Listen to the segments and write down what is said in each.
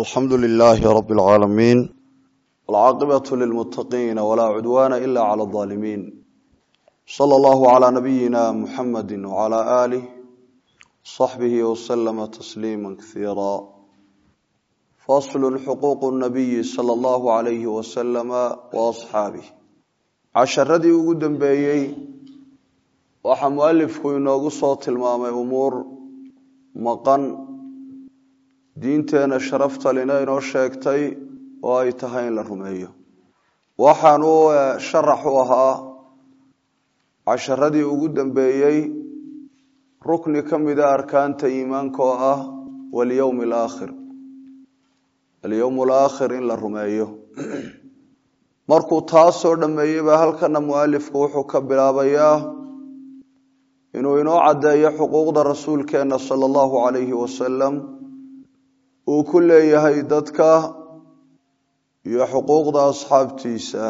alxamdu lilaahi rabi اlcaalamiin walcaaqibatu lilmuttaqiina walaa cudwaana ila cala alظaalimiin sala allahu calaa nabiyina muxamadi wacalaa aalih saxbihi waslama tasliima kasiira faslu xuquuqu nabiyi sala allahu alayhi wasalama waasxaabih casharadii ugu dambeeyey waxaa mualifku inoogu soo tilmaamay umuur maqan diinteena sharafta lina inoo sheegtay oo ay tahay in la rumeeyo waxaan u sharax u ahaa casharadii ugu dambeeyey rukni ka mida arkaanta iimaanka oo ah walyowm alaakhir alyowm alaakhir in la rumeeyo markuu taasoo dhameeyey baa halkana mualifku wuxuu ka bilaabayaa inuu inoo caddeeyo xuquuqda rasuulkeena sala allahu calayhi wasalam uu ku leeyahay dadka iyo xuquuqda asxaabtiisa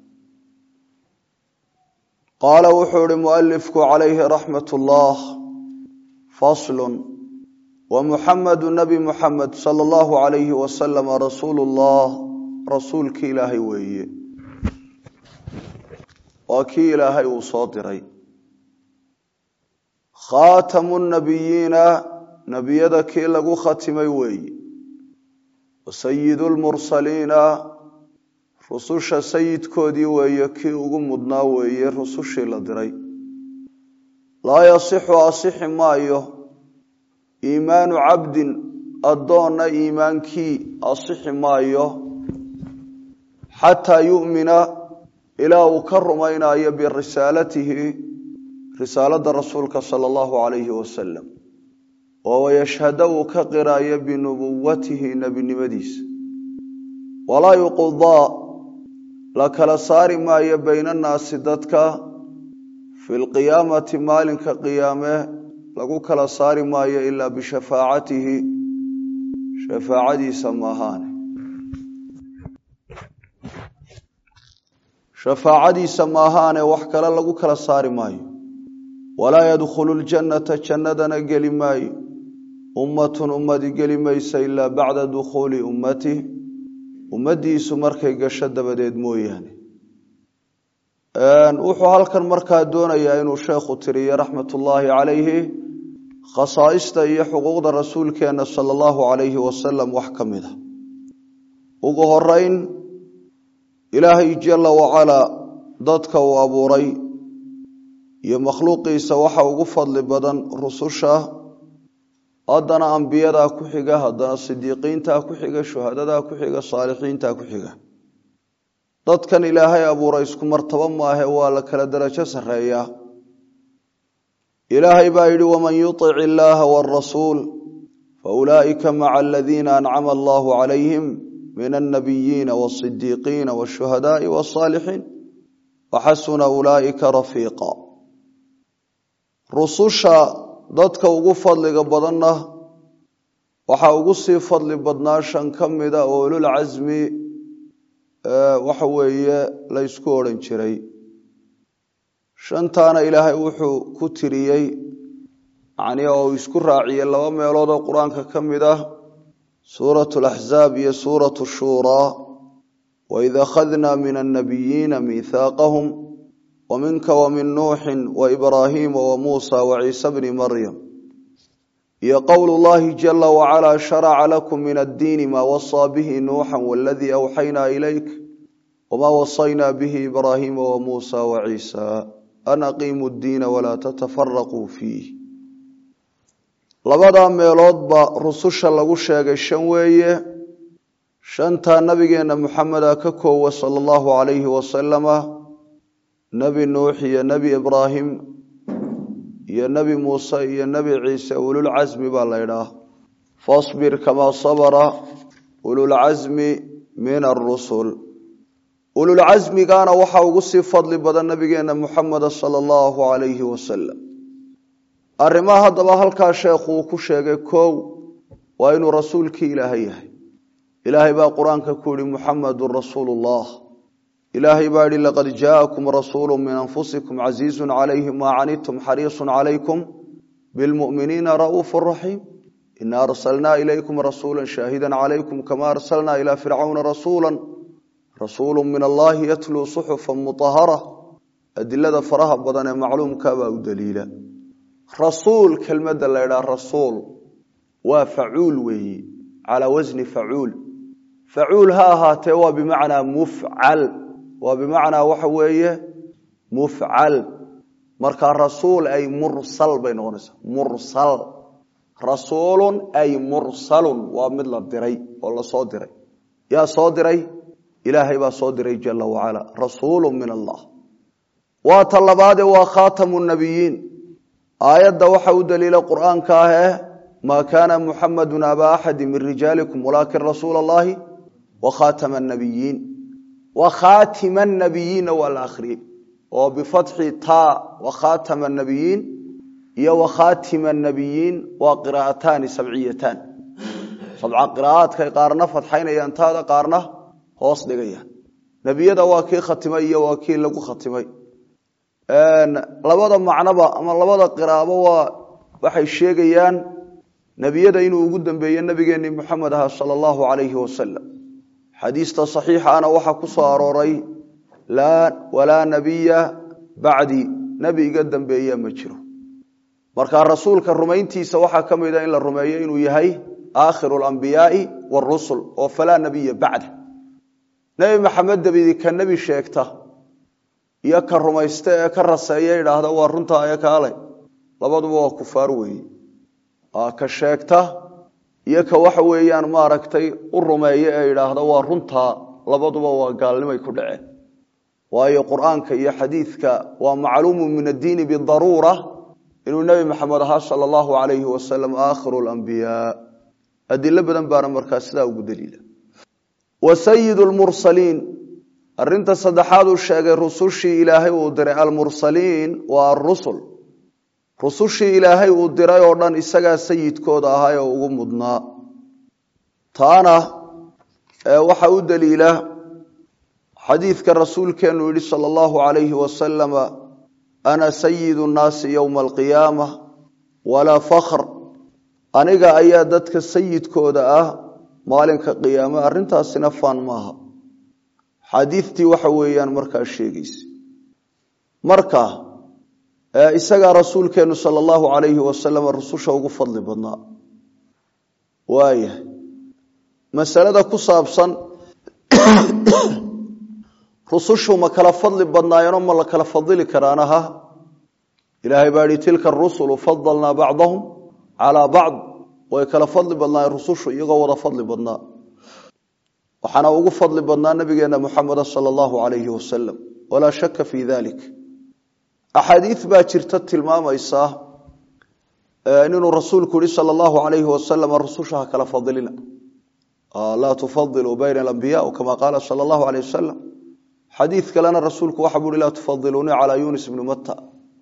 qaala wuxuu ihi mualifku calayhi raxmat ullah faslun wa muxamedu nabi muxamed sala allahu calayhi wasalama rasuulu llah rasuulkii ilaahay weeye waa kii ilaahay uu soo diray khaatamu nabiyiina nebiyada kii lagu khatimay weeye wasayidu lmursaliina rususha sayidkoodii weeye kii ugu mudnaa weeye rusushii la diray laa yasixu asixi maayo iimaanu cabdin addoonna iimaankii asixi maayo xataa yu'mina ilaa uu ka rumaynayo birisaalatihi risaalada rasuulka sala allahu calayhi wasalam oo wayashhada uu ka qiraayo binubuwatihi nebinimadiisa walaa yuqudaa la kala saari maayo bayna annaasi dadka fi lqiyaamati maalinka qiyaame lagu kala saari maayo ilaa bishafaacatihi shafaacadiisa maahaane shafaacadiisa maahaane wax kale lagu kala saari maayo walaa yadkhulu ljannata jannadana geli maayo ummatun ummadi geli maysa ilaa bacda dukhuuli ummatih ummaddiisu markay gasho dabadeed mooyaane wuxuu halkan markaa doonayaa inuu sheekhu tiriyo raxmat ullaahi calayhi khasaaista iyo xuquuqda rasuulkeena sala allahu calayhi wasalam wax ka mid a ugu horeyn ilaahay jala wacalaa dadka uu abuuray iyo makhluuqiisa waxa ugu fadli badan rususha haddana ambiyadaa ku xiga haddana sidiiqiintaa ku xiga shuhadadaa ku xiga saalixiintaa ku xiga dadkan ilaahay abuuray isku martabo maahe waa la kala darajo sarreeyaa ilaahay baa yidhi waman yutic illaaha waarasuul fa ulaa'ika maca aladiina ancama allahu calayhim min alnabiyiina waasidiiqiina waashuhadaai wasaalixiin waxasuna ulaa'ika rafiiqa rususha dadka ugu fadliga badanna waxaa ugu sii fadli badnaa shan ka mida oo ulul casmi waxa weeye la ysku odhan jiray shantaana ilaahay wuxuu ku tiriyey yani oo isku raaciyey laba meelood oo qur-aanka ka mid ah suuratu laxzaab iyo suuratu shuuraa waid akhadnaa min annabiyiina miithaaqahum wminka wmin nuuxi waibraahiima wamuusa waciisa bni maryam iyo qowl llahi jala wacalaa sharaca lakum min addiini maa wasaa bihi nuuxa waladii awxaynaa ilayk wamaa wasaynaa bihi ibraahiima wamuusa waciisa an aqiimu ddiina walaa tatafaraquu fiih labadaa meeloodba rususha lagu sheegay shan weeye shantaa nabigeena muxameda ka koowa sala allahu calayhi wasalama nebi nuux iyo nebi ibraahim iyo nebi muuse iyo nebi ciise ululcasmi baa la ydhaah fasbir kamaa sabara ululcasmi min arusul ululcasmigaana waxaa ugu sii fadli badan nabigeena muxameda sala allahu calayhi wasalam arrimaha haddaba halkaa sheekhu uu ku sheegay kow waa inuu rasuulkii ilaahay yahay ilaahay baa qur-aanka ku yihi muxamedun rasuulu llah ilaahay baa yihi laqad jaa'akum rasuulu min anfusikum casiizun calayhi maa canidtum xariisun calaykum bilmu'miniina ra'uufu raxiim ina arsalnaa ilaykum rasuula shaahida calaykum kama arsalnaa ilaa fircawna rasuula rasuulu min allahi yatluu suxufa muahara adilada faraha badan ee macluumkabaa u daliila rasuul kelmadda la ydhaha rasuul waa facuul weeyi calaa wasni facuul facuul ha ahaatee waa bimacnaa mufcal waa bimacnaa waxa weeye mufcal marka rasuul ay mursal bay noqonaysaa mursal rasuulun ay mursalun waa mid la diray oo la soo diray yaa soo diray ilaahay baa soo diray jala wacala rasuulu min allah waa ta labaadee waa khaatamu nabiyiin aayadda waxa u daliila qur'aanka ahee maa kaana muxamadu aba axadi min rijaalikum walaakin rasuula allahi wa khaatama nabiyiin wa khaatima nabiyiinna waa la akhriyey oo bifatxi taa wa khaatama nabiyiin iyo wa khaatima nabiyiin waa qiraa'ataani sabciyatan sabca qiraa'aadkay qaarna fadxaynayaan taada qaarna hoos dhigayaan nebiyada waa kii khatimay iyo waa kii lagu khatimay labada macnoba ama labada qiraabo waa waxay sheegayaan nebiyada inuu ugu dambeeye nabigeenii moxamed aha sala allahu calayhi wasalam xadiista saxiixaana waxaa ku soo arooray walaa nabiya bacdi nebi iga dambeeya ma jiro marka rasuulka rumayntiisa waxaa ka mida in la rumeeyo inuu yahay aakhiru lambiyaai warusul oo falaa nabiya bacda nebi maxamed dabidi ka nebi sheegta iyo ka rumaysta ee ka raseeya idhaahda waa runtaa ee kaale labaduba waa kufaar weeye ka sheegta iyo ka waxa weeyaan maaragtay u rumeeya ee idhaahda waa runtaa labaduba waa gaalnimay ku dhaceen waayo qur'aanka iyo xadiidka waa macluumu min addiini bidaruura inuu nebi maxamed ahaa sala allahu alayhi wasalam aakhiru lambiyaa adilo badan baana markaa sidaa ugu daliila wa sayid lmursaliin arinta saddexaad uu sheegay rusushii ilaahay uu diray almursaliin waa arusul rusushii ilaahay uu diray oo dhan isagaa sayidkooda ahaa oo ugu mudnaa taana waxa u daliila xadiidka rasuulkeenu yihi sala allahu alayhi wasalama ana sayidu nnaasi yowma alqiyaama walaa fakhr aniga ayaa dadka sayidkooda ah maalinka qiyaame arrintaasina faan maaha xaadiidtii waxa weeyaan markaa sheegaysa marka isagaa rasuulkeenu sala allahu alayhi wasalam rususha ugu fadli badnaa waayahay masalada ku saabsan rusushu ma kala fadli badnaayeenoo ma la kala fadili karaanaha ilaahay baa ihi tilka rusulu fadalnaa bacdahum calaa bacd way kala fadli badnaayeen rusushu iyagoo wada fadli badnaa waxaana ugu fadli badnaa nabigeena muxameda sala allahu alayhi wasalam walaa shaka fii dalik axaadiid baa jirta tilmaamaysa inuu rasuulku yihi sala allahu alayhi wasalam rususha ha kala fadilina laa tufadiluu bayna alambiya kama qaala sala allahu alayh wasalam xadiid kalena rasuulku waxa bu uhi laa tufadiluunii calaa yunis bni matta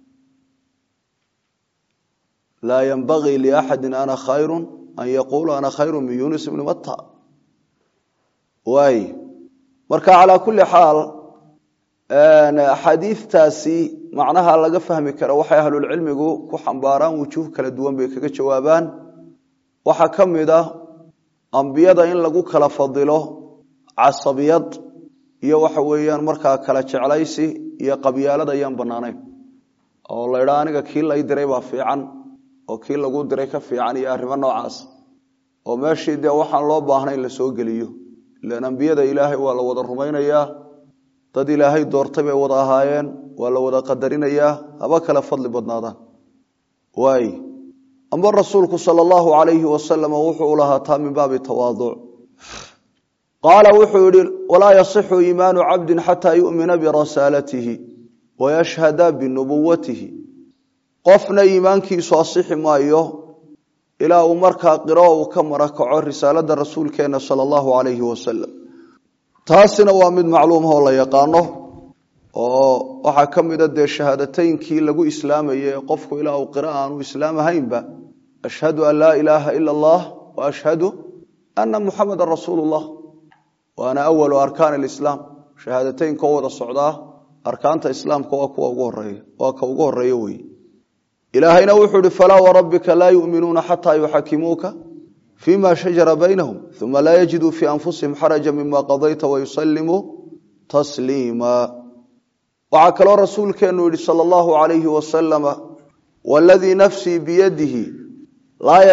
laa yenbagii liaxadi ana khayru an yaquula ana khayru min yunis bni matta waay marka calaa kulli xaal axaadiidtaasi macnaha laga fahmi kara waxay ahlulcilmigu ku xambaaraan wujuuh kala duwan bay kaga jawaabaan waxaa ka mid ah ambiyada in lagu kala fadilo casabiyad iyo waxa weeyaan markaa kala jeclaysi iyo qabyaalada ayaan banaanayn oo la ydhaa aniga kii lay diray baa fiican oo kii lagu diray ka fiican iyo arrimo noocaas oo meeshii dee waxaan loo baahnayn la soo geliyo ilan ambiyada ilaahay waa la wada rumaynayaa dad ilaahay doortay bay wada ahaayeen waa la wada qadarinayaa haba kale fadli badnaadaan waay amba rasuulku sala allahu alayhi wasalam wuxuu lahaa taa min baabi tawaaduc qaala wuxuu yihi walaa yasixu iimaanu cabdin xataa yumina birasaalatihi wayashhada binubuwatihi qofna iimaankiisu asixi maayo ilaa uu markaa qiro uu ka mara kaco risaalada rasuulkeena sala allahu alayhi wasalam taasina waa mid macluumah oo la yaqaano oo waxaa ka mida dee shahaadateynkii lagu islaamaye qofku ilaa uu qiro aanu islaam ahaynba ashhadu an laa ilaaha ila allah wa ashhadu ana muxameda rasuulu llah waana awalu arkaan alislaam shahaadateynka oo wada socdaa arkaanta islaamka waa kuwa ugu horeeya waa ka ugu horeeya wey ilaahayna wuxuu ihi falaa warabbika laa yuminuuna xataa yuxakimuuka fima shajara baynahum uma laa yajiduu fii anfusihim xaraja mima qadayta wayusalimuu tasliima waxaa kaloo rasuulkeenu yihi sala allahu alayhi wasalama waladii nafsii biyadihi laa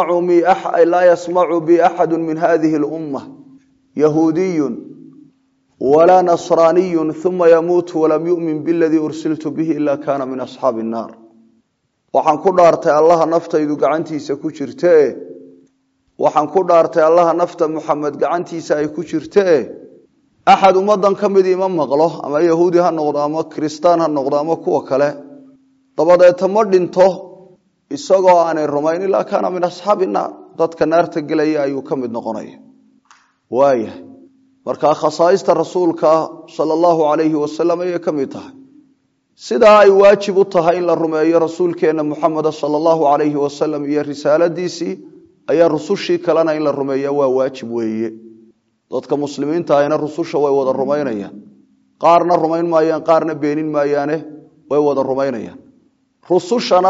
yasmacu bi axadu min hadihi اlumma yahuudiyu walaa nasraaniyu uma yamuutu walam yumin biladii ursiltu bihi ila kana min asxaabi الnaar waxaan ku dhaartay allaha naftaydu gacantiisa ku jirtae waxaan ku dhaartay allaha nafta muxamed gacantiisa ay ku jirtae axad ummadan ka mid ima maqlo ama yahuudi ha noqdo ama kiristaan ha noqdo ama kuwa kale dabadeeta ma dhinto isagoo aanay rumayn ilaa kaana min asxaabi naar dadka naarta gelaya ayuu ka mid noqonaya waayahay markaa khasaaista rasuulka sala allahu alayhi wasalam ayay ka mid tahay sidaa ay waajib u tahay in la rumeeyo rasuulkeena muxameda sala allahu alayhi wasalam iyo risaaladiisii ayaa rusushii kalena in la rumeeya waa waajib weeye dadka muslimiinta ahna rususha way wada rumaynayaan qaarna rumayn maayaan qaarna beenin maayaane way wada rumaynayaan rusushana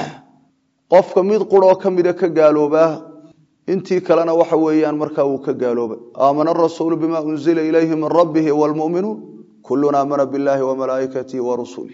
qofka mid quroo ka mida ka gaaloobaa intii kalena waxa weeyaan markaa wuu ka gaaloobay aamana arasuulu bima unzila ilayhi min rabbihi wlmuminuun kulun aamana billahi wamalaa'ikatihi warusulih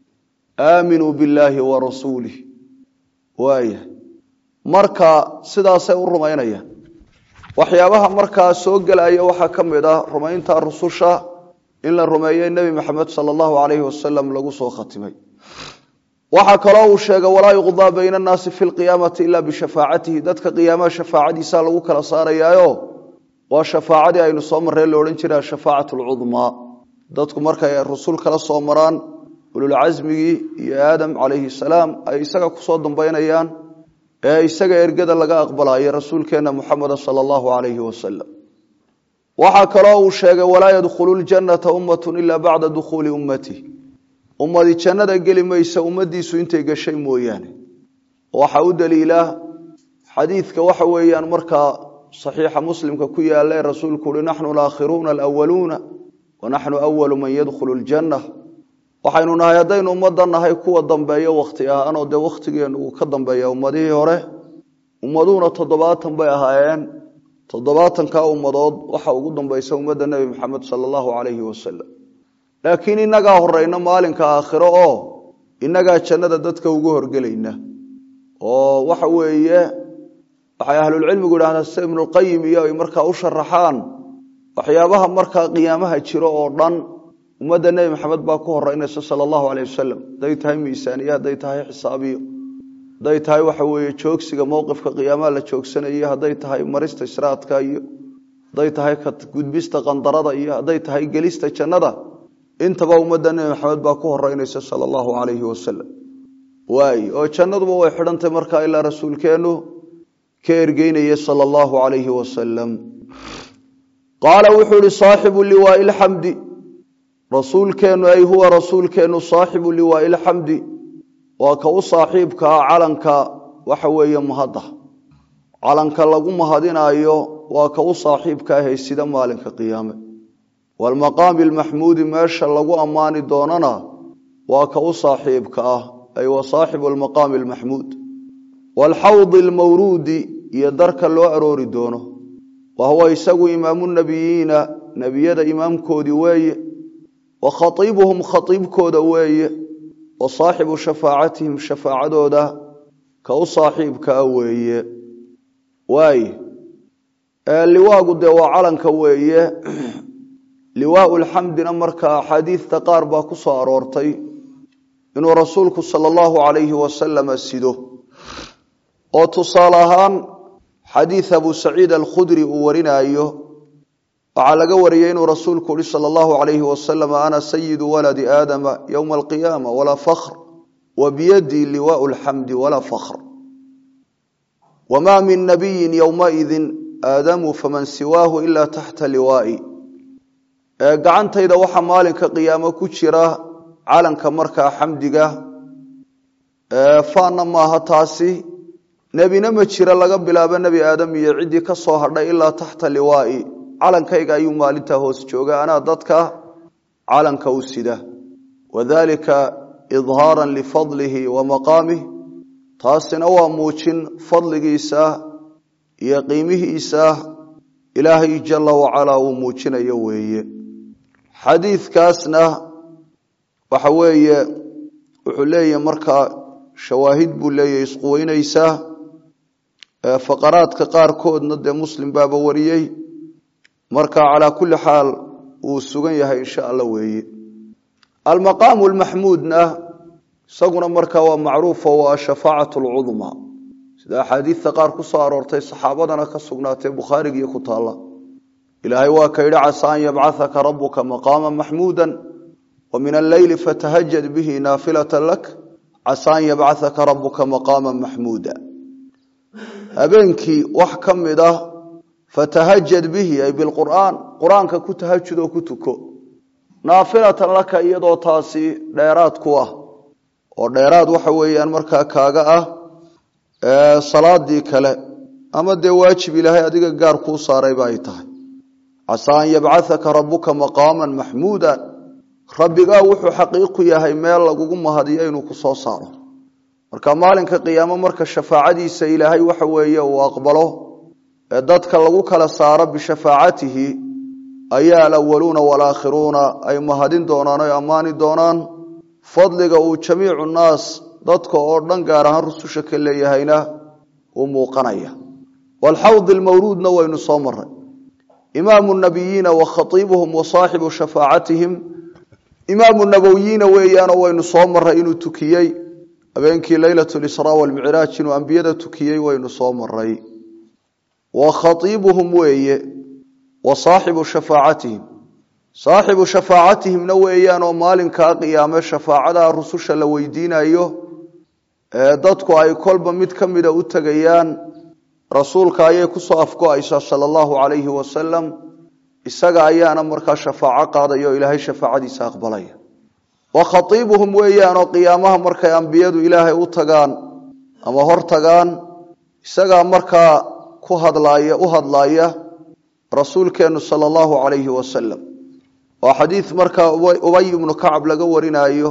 aaminuu billaahi warasuulih waaya marka sidaasay u rumaynayaan waxyaabaha markaa soo gelaya waxaa ka mid ah rumaynta rususha in la rumeeyey nebi maxamed sala allahu alayhi wasalam lagu soo khatimay waxaa kaloo uu sheegay walaa yuqdaa bayna annaasi fi lqiyaamati ila bishafaacatihi dadka qiyaamaha shafaacadiisa lagu kala saarayaayo waa shafaacadii aynu soo marreen lo odhan jira ashafaacat alcudmaa dadku markay rusul kala soo maraan ululcasmigii iyo aadam calayhi salaam ay isaga kusoo dambaynayaan ee isaga ergada laga aqbalayo rasuulkeena muxameda sala allahu alayhi wasalam waxaa kaloo uu sheegay walaa yadkhulu ljannata ummatun ila bacda dukhuuli ummati ummadi jannada geli maysa ummadiisu intay gashay mooyaane waxaa u daliila xadiidka waxa weeyaan markaa saxiixa muslimka ku yaala ee rasuulku uhi naxnu laakhiruuna alawaluuna wa naxnu awalu man yadkhulu ljanna waxaynu nahay haddaynu ummadda nahay kuwa dambeeyo wakhti ahaanoo dee wakhtigeenu uu ka dambeeya ummadihii hore ummaduhuna toddobaatan bay ahaayeen toddobaatankaa ummadood waxa ugu dambaysa ummadda nebi maxamed sala allahu calayhi wasalam laakiin innagaa horeyna maalinka aakhiro oo innagaa jannada dadka ugu horgelayna oo waxa weeye waxay ahlulcilmigu idhahdaa sida ibnulqayim iyo ay markaa u sharaxaan waxyaabaha markaa qiyaamaha jiro oo dhan ummadda nebi maxamed baa ku horeynaysa sala allahu aleyh wasalam hadday tahay miisaaniye hadday tahay xisaabiyo hadday tahay waxa weeye joogsiga mowqifka qiyaamaha la joogsanayo hadday tahay marista israadka iyo hadday tahay gudbista qandarada iyo hadday tahay gelista jannada intaba ummadda nebi maxamed baa ku horeynaysa sala allahu calayhi wasalam waay oo jannaduba way xidhantay markaa ilaa rasuulkeennu ka ergeynaya sala allahu calayhi wasalam qaala wuxuu ihi saaxibu liwaai lxamdi rasuulkeennu ay huwa rasuulkeennu saaxibu liwaai lxamdi waa ka u saaxiibka ah calanka waxa weeye mahadda calanka lagu mahadinaayo waa ka u saaxiibka ah haysida maalinka qiyaame waalmaqaami almaxmuudi meesha lagu ammaani doonana waa ka u saaxiibka ah ay wa saaxibu almaqaami almaxmuud waalxawdi almawruudi iyo darka loo aroori doono wa huwa isagu imaamu nabiyiina nebiyada imaamkoodii weeye wa khaiibuhum khaiibkooda weeye wa saaxibu shafaacatihim shafaacadooda ka u saaxiibkaa weeye waay liwaagu dee waa calanka weeye liwaau lxamdina marka axaadiidta qaar baa ku soo aroortay inuu rasuulku sala allahu calayhi wasalama sido oo tusaale ahaan xadiid abu saciid alkhudri uu warinaayo waxaa laga wariyey inuu rasuulku uhi sala allahu calayhi wasalam ana sayidu waladi aadama yowma alqiyaama walaa fakhr wa biyadii liwaau lxamdi walaa fakhr wamaa min nabiyin yowmaidin aadamu faman siwaahu ila taxta liwaai gacantayda waxaa maalinka qiyaamo ku jira calanka markaa xamdiga faana maaha taasi nebina ma jira laga bilaabo nebi aadam iyo ciddii ka soo hadhay ilaa taxta liwaai calankayga ayuu maalintaa hoos jooga anaa dadka calanka u sida wadalika idhaara lifadlihi wa maqaamih taasina waa muujin fadligiisa iyo qiimihiisa ilaahay jala wacalaa uu muujinayo weeye xadiidkaasna waxa weeye wuxuu leeyahay markaa shawaahid buu leeyahay isquweyneysaa faqaraadka qaarkoodna dee muslim baaba wariyey marka calaa kulli xaal wuu sugan yahay insha alla weeye almaqaamu lmaxmuudna isaguna markaa waa macruufo waa shafaacat lcudmaa sida axaadiidta qaar ku soo aroortay saxaabadana ka sugnaatay bukhaarigiiyo ku taalla ilaahay waa ka yidhi casaa an yabcahaka rabuka maqaama maxmuuda wa min alleyli fatahajad bihi naafilata lak casaa an yabcahaka rabuka maqaama maxmuuda habeenkii wax ka mid ah fatahajad bihi ay bilqur'aan qur-aanka ku tahajud oo ku tuko naafilatan laka iyadoo taasi dheeraad ku ah oo dheeraad waxa weeyaan markaa kaaga ah salaadii kale ama dee waajib ilaahay adiga gaar kuu saarayba ay tahay casaa an yabcahaka rabuka maqaaman maxmuuda rabbigaa wuxuu xaqiiqu yahay meel lagugu mahadiyo inuu ku soo saaro marka maalinka qiyaamo marka shafaacadiisa ilaahay waxa weeye uu aqbalo ee dadka lagu kala saaro bishafaacatihi ayaa alawaluuna walaakhiruuna ay mahadin doonaan oy ammaani doonaan fadliga uu jamiicu naas dadka oo dhan gaar ahaan rususha ka leeyahayna uu muuqanaya walxawdi lmawruudna waynu soo maray imaamu nabiyiina wa khaiibuhum wa saaxibu shafaacatihim imaamu nabowiyiina weeyaanoo waynu soo maray inuu tukiyey habeenkii leylat lisraa walmicraaj inuu ambiyada tukiyey waynu soo maray wa khaiibuhum weeye wa saaxibu shafaacatihim saaxibu shafaacatihimna weeyaanoo maalinkaa qiyaame shafaacada rususha la weydiinayo ee dadku ay kolba mid ka mida u tegayaan rasuulka ayay kusoo afgo-aysaa sala allahu calayhi wasalam isaga ayaana markaa shafaaco qaadaya oo ilaahay shafaacadiisa aqbalaya wa khaiibuhum weeyaanoo qiyaamaha markay ambiyadu ilaahay u tagaan ama hor tagaan isagaa markaa ku hadlaaya u hadlaaya rasuulkeennu sala allahu calayhi wasalam waa xadiid markaa ubay ibnu kacab laga warinaayo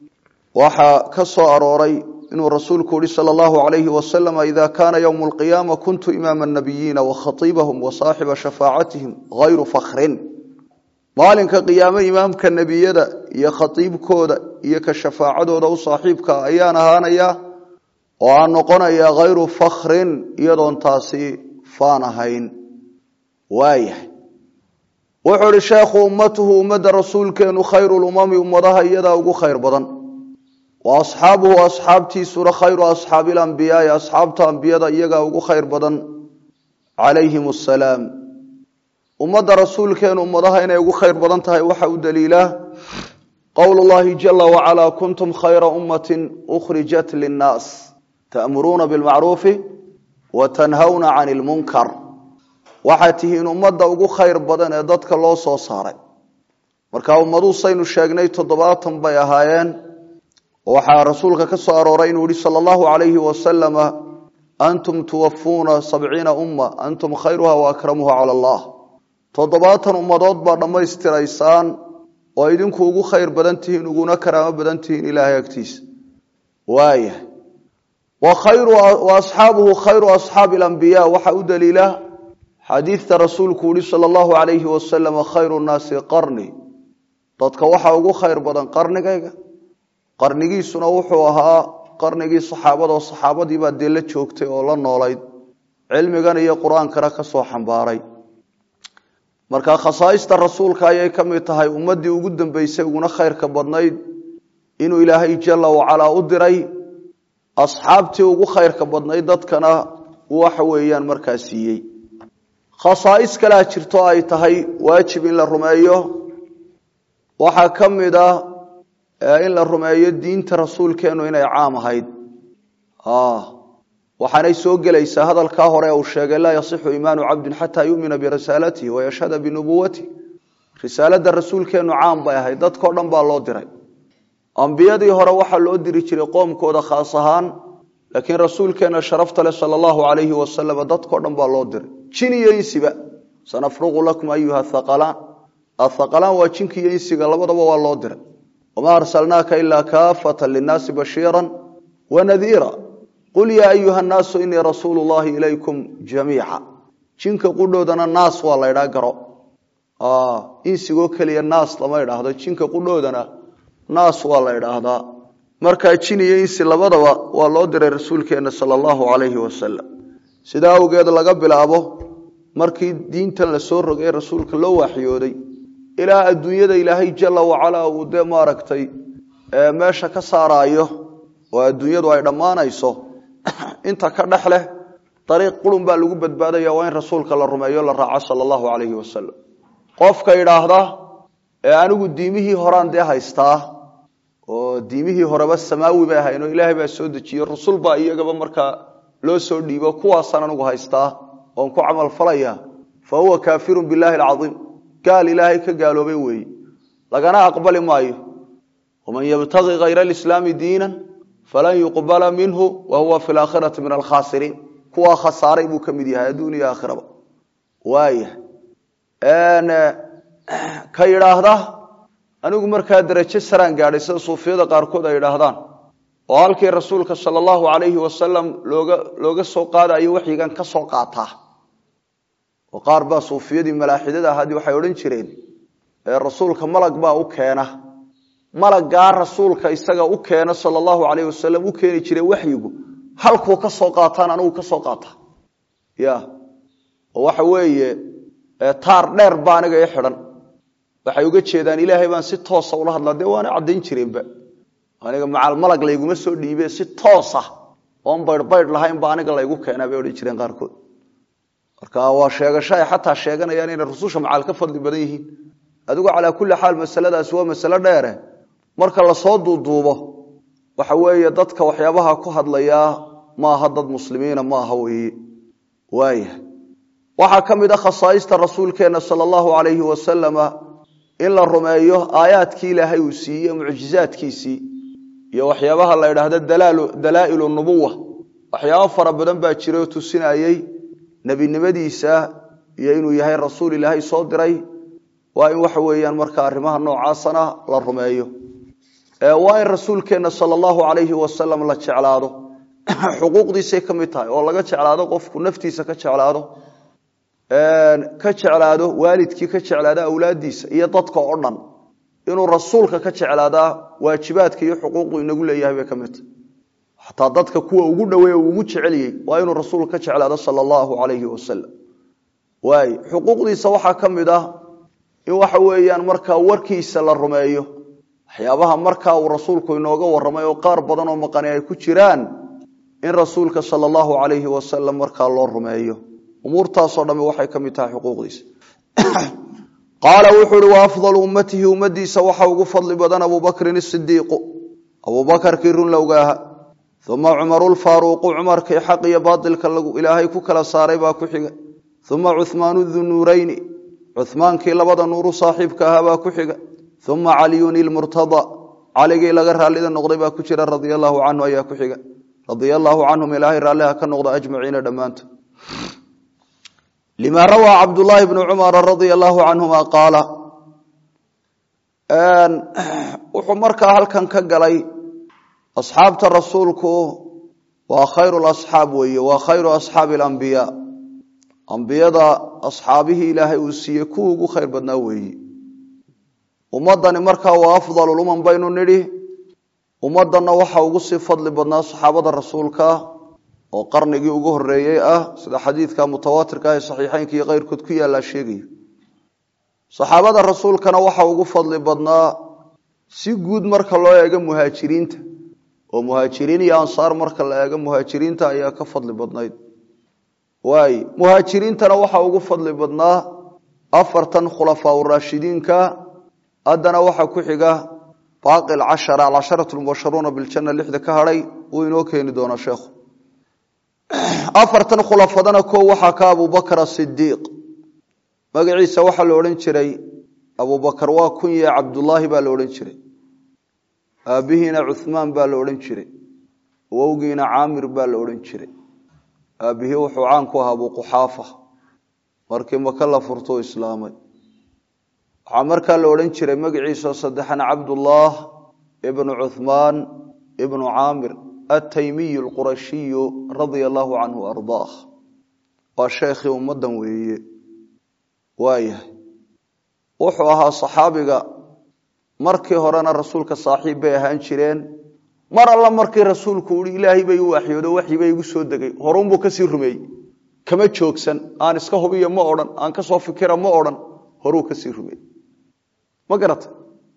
waxaa ka soo arooray inuu rasuulku yihi sala allahu calayhi wasalam ida kaana yowmu alqiyaama kuntu imaama anabiyiina wa khatiibahum wa saaxiba shafaacatihim hayru fakhrin maalinka qiyaame imaamka nebiyada iyo khatiibkooda iyo ka shafaacadooda u saaxiibka ayaan ahaanayaa oo aan noqonayaa hayru fakhrin iyadoon taasi faan ahayn waayahay wuxuu ihi sheekhu ummatuhu ummadda rasuulkeenu khayru lumami ummadaha iyadaa ugu khayr badan wa asxaabuhu asxaabtiisuna khayru asxaabi lambiyaai asxaabta ambiyada iyagaa ugu khayr badan calayhim asalaam ummadda rasuulkeenu ummadaha inay ugu khayr badan tahay waxa u daliila qowl llahi jala wacalaa kuntum khayra ummatin ukhrijat linnaas ta'muruuna bilmacruufi wa tanhawna cani lmunkar waxaad tihiin ummadda ugu khayr badan ee dadka loo soo saaray marka ummaduu saynu sheegnay toddobaatan bay ahaayeen waxaa rasuulka ka soo arooray inuu yihi sala allahu calayhi wasalama antum tuwafuuna sabciina umma antum khayruha wa akramuha cala allah toddobaatan ummadood baa dhammaystiraysaan oo idinku ugu khayr badan tihiin uguna karaamo badan tihiin ilaahay agtiisa waayahay wa asxaabuhu khayru asxaabi alambiya waxaa u daliila xadiidta rasuulku yihi sala allahu calayhi wasalam khayru nnaasi qarni dadka waxaa ugu khayr badan qarnigayga qarnigiisuna wuxuu ahaa qarnigii saxaabadoo saxaabadiibaa dee la joogtay oo la noolayd cilmigan iyo qur-aankana ka soo xambaaray marka khasaaista rasuulka ayay ka mid tahay ummaddii ugu dambeysay uguna khayrka badnayd inuu ilaahay jala wacalaa u diray asxaabtii ugu khayrka badnayd dadkana waxa weeyaan markaa siiyey khasaais kalea jirto ay tahay waajib in la rumeeyo waxaa ka mid a in la rumeeyo diinta rasuulkeenu inay caam ahayd waxaanay soo gelaysaa hadalkaa hore uu sheegay laa yasixu iimaanu cabdin xataa yumina birisaalatihi wayashhada binubuwatih risaalada rasuulkeenu caam bay ahayd dadkao dhan baa loo diray ambiyadii hore waxaa loo diri jiray qoomkooda khaas ahaan laakiin rasuulkeena sharafta leh sala allahu calayhi wasalam dadkao dhan baa loo diray jin iyo insiba sanafruqu lakum ayuha thaqalaan athaqalaan waa jinka iyo insiga labadaba waa loo diray wamaa arsalnaaka ilaa kaafatan linnaasi bashiiran wa nadiira qul yaa ayuha nnaasu inii rasuulu llahi ilaykum jamiica jinka qudhoodana naas waa la ydhaa garo insigoo keliya naas lama idhaahdo jinka qudhoodana naas waa la idhaahdaa markaa jin iyo insi labadaba waa loo diray rasuulkeenna sala allahu calayhi wasalam sidaa awgeed laga bilaabo markii diintan la soo rogay rasuulka loo waxyooday ilaa adduunyada ilaahay jalla wacalaa uu dee maaragtay meesha ka saaraayo oo adduunyadu ay dhammaanayso inta ka dhex leh dariiq qurun baa lagu badbaadaya waa in rasuulka la rumeeyo la raaco sala allahu calayhi wasalam qofka idhaahda ee anigu diimihii horaan dee haystaa oo diimihii horeba samaawi bay ahayn oo ilaahay baa soo dejiye rasul baa iyagaba markaa loo soo dhiibo kuwaasaan anigu haystaa oon ku camal falaya fa huwa kaafirun billahi alcaiim gaal ilaahay ka gaaloobay weeye lagana aqbali maayo waman yabtagi hayra alislaami diinan falan yuqbala minhu wa huwa fi laakhirati min alkhaasiriin kuwaa khasaaray buu ka mid yahay adduun iyo aakhiraba waaya ka yidhaahda anigu markaa darajo saraan gaadhay sida suufiyada qaarkood ay idhaahdaan oo halkii rasuulka sala allahu calayhi wasalam looga looga soo qaadayo waxyigan ka soo qaataa oo qaar baa suufiyadii malaaxidada ahaadii waxay odhan jireen rasuulka malag baa u keena malaggaa rasuulka isaga u keena sala allahu calayhi wasalam u keeni jire waxyigu halkuu ka soo qaataan anigu ka soo qaata ya oo waxa weeye taar dheer ba aniga i xidhan waxay uga jeedaan ilaahay baan si toosa ula hadlaa dee waana caddayn jireenba aniga macal malag layguma soo dhiibe si toosa oon baydhbaydh lahayn ba aniga laygu keenaa bay odhan jireen qaarkood marka waa sheegasho ay xataa sheeganayaan inay rususha macaal ka fadli badan yihiin adigu calaa kulli xaal masaladaasi waa masalo dheere marka lasoo duuduubo waxa weeye dadka waxyaabaha ku hadlayaa maaha dad muslimiina maaha weye waaya waxaa ka mid a khasaaista rasuulkeenna sala allahu calayhi wasalama in la rumeeyo aayaadkii ilaahay uu siiyey mucjizaadkiisii iyo waxyaabaha la idhaahdo dalaa'ilu nubuwa waxyaabo fara badan baa jira oo tusinayey nebinimadiisa iyo inuu yahay rasuul ilaahay soo diray waa in waxa weeyaan marka arrimaha noocaasana la rumeeyo waa in rasuulkeenna sala allahu calayhi wasalam la jeclaado xuquuqdiisay ka mid tahay oo laga jeclaado qofku naftiisa ka jeclaado ka jeclaado waalidkii ka jeclaada awlaadiisa iyo dadka oo dhan inuu rasuulka ka jeclaadaa waajibaadka iyo xuquuqu inagu leeyahay bay ka mid tahay xataa dadka kuwa ugu dhoweey uu ugu jeceliyey waa inuu rasuulka ka jeclaado sala allahu calayhi wasalam waay xuquuqdiisa waxaa ka mid ah in waxa weeyaan markaa warkiisa la rumeeyo waxyaabaha markaa uu rasuulku inooga warramay oo qaar badan oo maqani ay ku jiraan in rasuulka sala allahu calayhi wasalam markaa loo rumeeyo umuurtaasoo dhamme waxay ka mid tahay xuquuqdiisa qaala wuxuu uhi wa afdalu ummatihi ummadiisa waxa ugu fadli badan abubakrin isidiiqu abuubakarkii run lowgaaha uma cumaru lfaaruuqu cumarkii xaq iyo baatilka ilaahay ku kala saaray baa ku xiga uma cuhmaanu dunuurayni cuhmaankii labada nuuru saaxiibka ahaa baa ku xiga uma caliyun ilmurtada caligii laga raallida noqday baa ku jira radia allahu canhu ayaa ku xiga radia allahu canhum ilaahay raalliha ka noqda ajmaciina dhammaantood lima rawaa cabdulaahi bnu cumara radia allahu canhuma qaala wuxuu markaa halkan ka galay asxaabta rasuulku waa khayru lasxaab weeye waa khayru asxaabi alambiyaa ambiyada asxaabihii ilaahay uu siiyey kuwa ugu khayr badnaa weeye ummadani markaa waa afdaluluman baynu nidhi ummaddanna waxa ugu sii fadli badnaa saxaabada rasuulka oo qarnigii ugu horeeyey ah sida xadiidka mutawaatirka ah ee saxiixeynka iyo keyrkood ku yaallaa sheegayo saxaabada rasuulkana waxa ugu fadli badnaa si guud marka loo eego muhaajiriinta oo muhaajiriin iyo ansaar marka la eego muhaajiriinta ayaa ka fadli badnayd waay muhaajiriintana waxa ugu fadli badnaa afartan khulafaa uraashidiinka haddana waxaa ku xiga baaqi alcashara alcasharatu lmubasharuuna biljanna lixda ka hadhay wuu inoo keeni doonaa sheekhu afartan khulafadana koo waxaa ka abubakar asidiiq magaciisa waxaa la odhan jiray abubakar waa kunye cabdullaahi baa la odhan jiray aabbihiina cuhmaan baa la odhan jiray awowgiina caamir baa la odhan jiray aabbihii wuxuu caan ku ahaa abuquxaafa markii maka la furtou islaamay waxaa markaa la odhan jiray magaciisa saddexan cabdullaah ibnu cuhmaan ibnu caamir ataymiyu alqurashiyu radia allahu canhu ardaah waa sheekhii ummaddan weeye waayahay wuxuu ahaa saxaabiga markii horena rasuulka saaxiib bay ahaan jireen mar alla markii rasuulku uhi ilaahay bay u waxyoodo waxii bay igu soo degay horunbuu kasii rumeeyey kama joogsan aan iska hubiyo ma odhan aan ka soo fikira ma odhan horuu kasii rumeeyey ma garata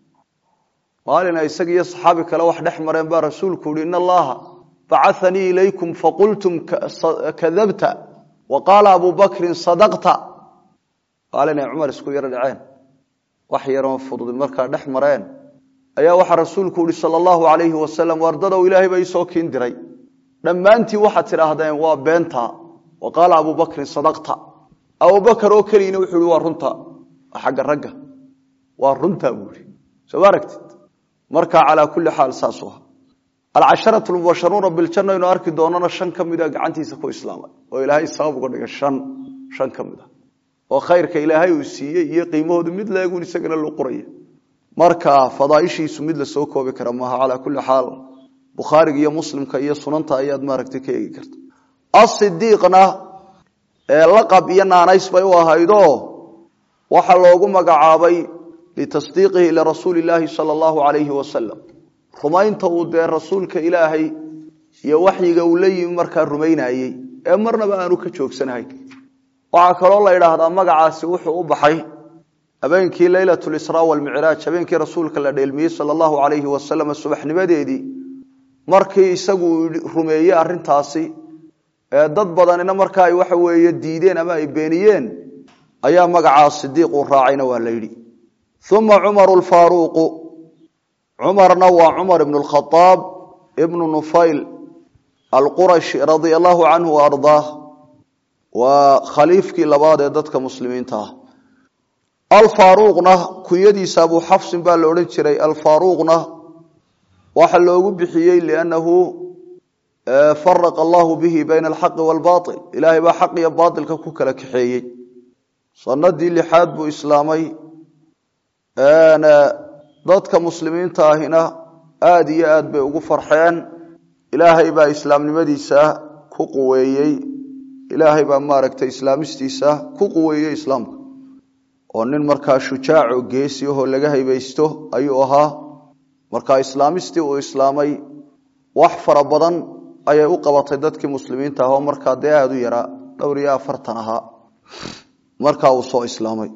maalina isaga iyo saxaabi kale wax dhex mareen baa rasuulku uhi in allaha bacanii ilaykum faqultum kadabta wa qaala abu bakrin sadaqta maalinay cumar isku yaro dhaceen wax yaroo fudud markaa dhex mareen ayaa waxaa rasuulku uhi sal allahu alayhi wasalam wardadow ilaahay baa iisoo kiin diray dhammaantiin waxaad tidhaahdeen waa beenta wa qaala abu bakrin sadaqta abubakar oo keliina wuxuu i waa runta xagga ragga waa runta buu ihi soo ma aragtid marka calaa kulli xaal saasuu aha alcasharatu lmubasharuuna biljanna aynu arki doonana shan ka mida gacantiisa ku islaamay oo ilaahay sabab uga dhigay shan shan ka mid a oo khayrka ilaahay uu siiyey iyo qiimahoodu mid laegun isagana loo qoraya marka fadaaishiisu mid lasoo koobi kara maaha calaa kulli xaal bukhaariga iyo muslimka iyo sunanta ayaad maaragtay ka eegi karta asidiiqna laqab iyo naanays bay u ahaydoo waxaa loogu magacaabay litasdiiqihi lirasuuli illaahi sala allahu alayhi wasalam rumaynta uu dee rasuulka ilaahay iyo waxyiga uu la yimi markaa rumaynayey ee marnaba aanu ka joogsanahayn waxaa kaloo la idhaahdaa magacaasi wuxuu u baxay habeenkii leylat lisraa walmicraaj habeenkii rasuulka la dheelmiyey sala allahu alayhi wasalam subaxnimadeedii markii isagu rumeeyey arintaasi ee dad badanina markaa ay waxa weeye diideen ama ay beeniyeen ayaa magacaa sidiiq uu raacayna waa la yidhi uma cumaru lfaaruuqu cumarna waa cumar ibnu lkhaaab ibnu nufayl alqurashi radia allahu canhu wa ardaah waa khaliifkii labaad ee dadka muslimiinta ah alfaaruuqna kunyadiisa abu xafsin baa la odhan jiray alfaaruuqna waxa loogu bixiyey liannahu faraqa allahu bihi bayna alxaqi waalbail ilaahay baa xaq iyo baailka ku kala kaxeeyey sanadii lixaad buu islaamay dadka muslimiinta ahina aada iyo aad bay ugu farxeen ilaahay baa islaamnimadiisa ku quweeyey ilaahay baa maaragtay islaamistiisa ku quweeyey islaamka oo nin markaa shujaaco geesi ahoo laga haybaysto ayuu ahaa markaa islaamistii uu islaamay wax fara badan ayay u qabatay dadkii muslimiinta ah oo markaa dee aada u yaraa dhowr iyo afartan ahaa markaa uu soo islaamay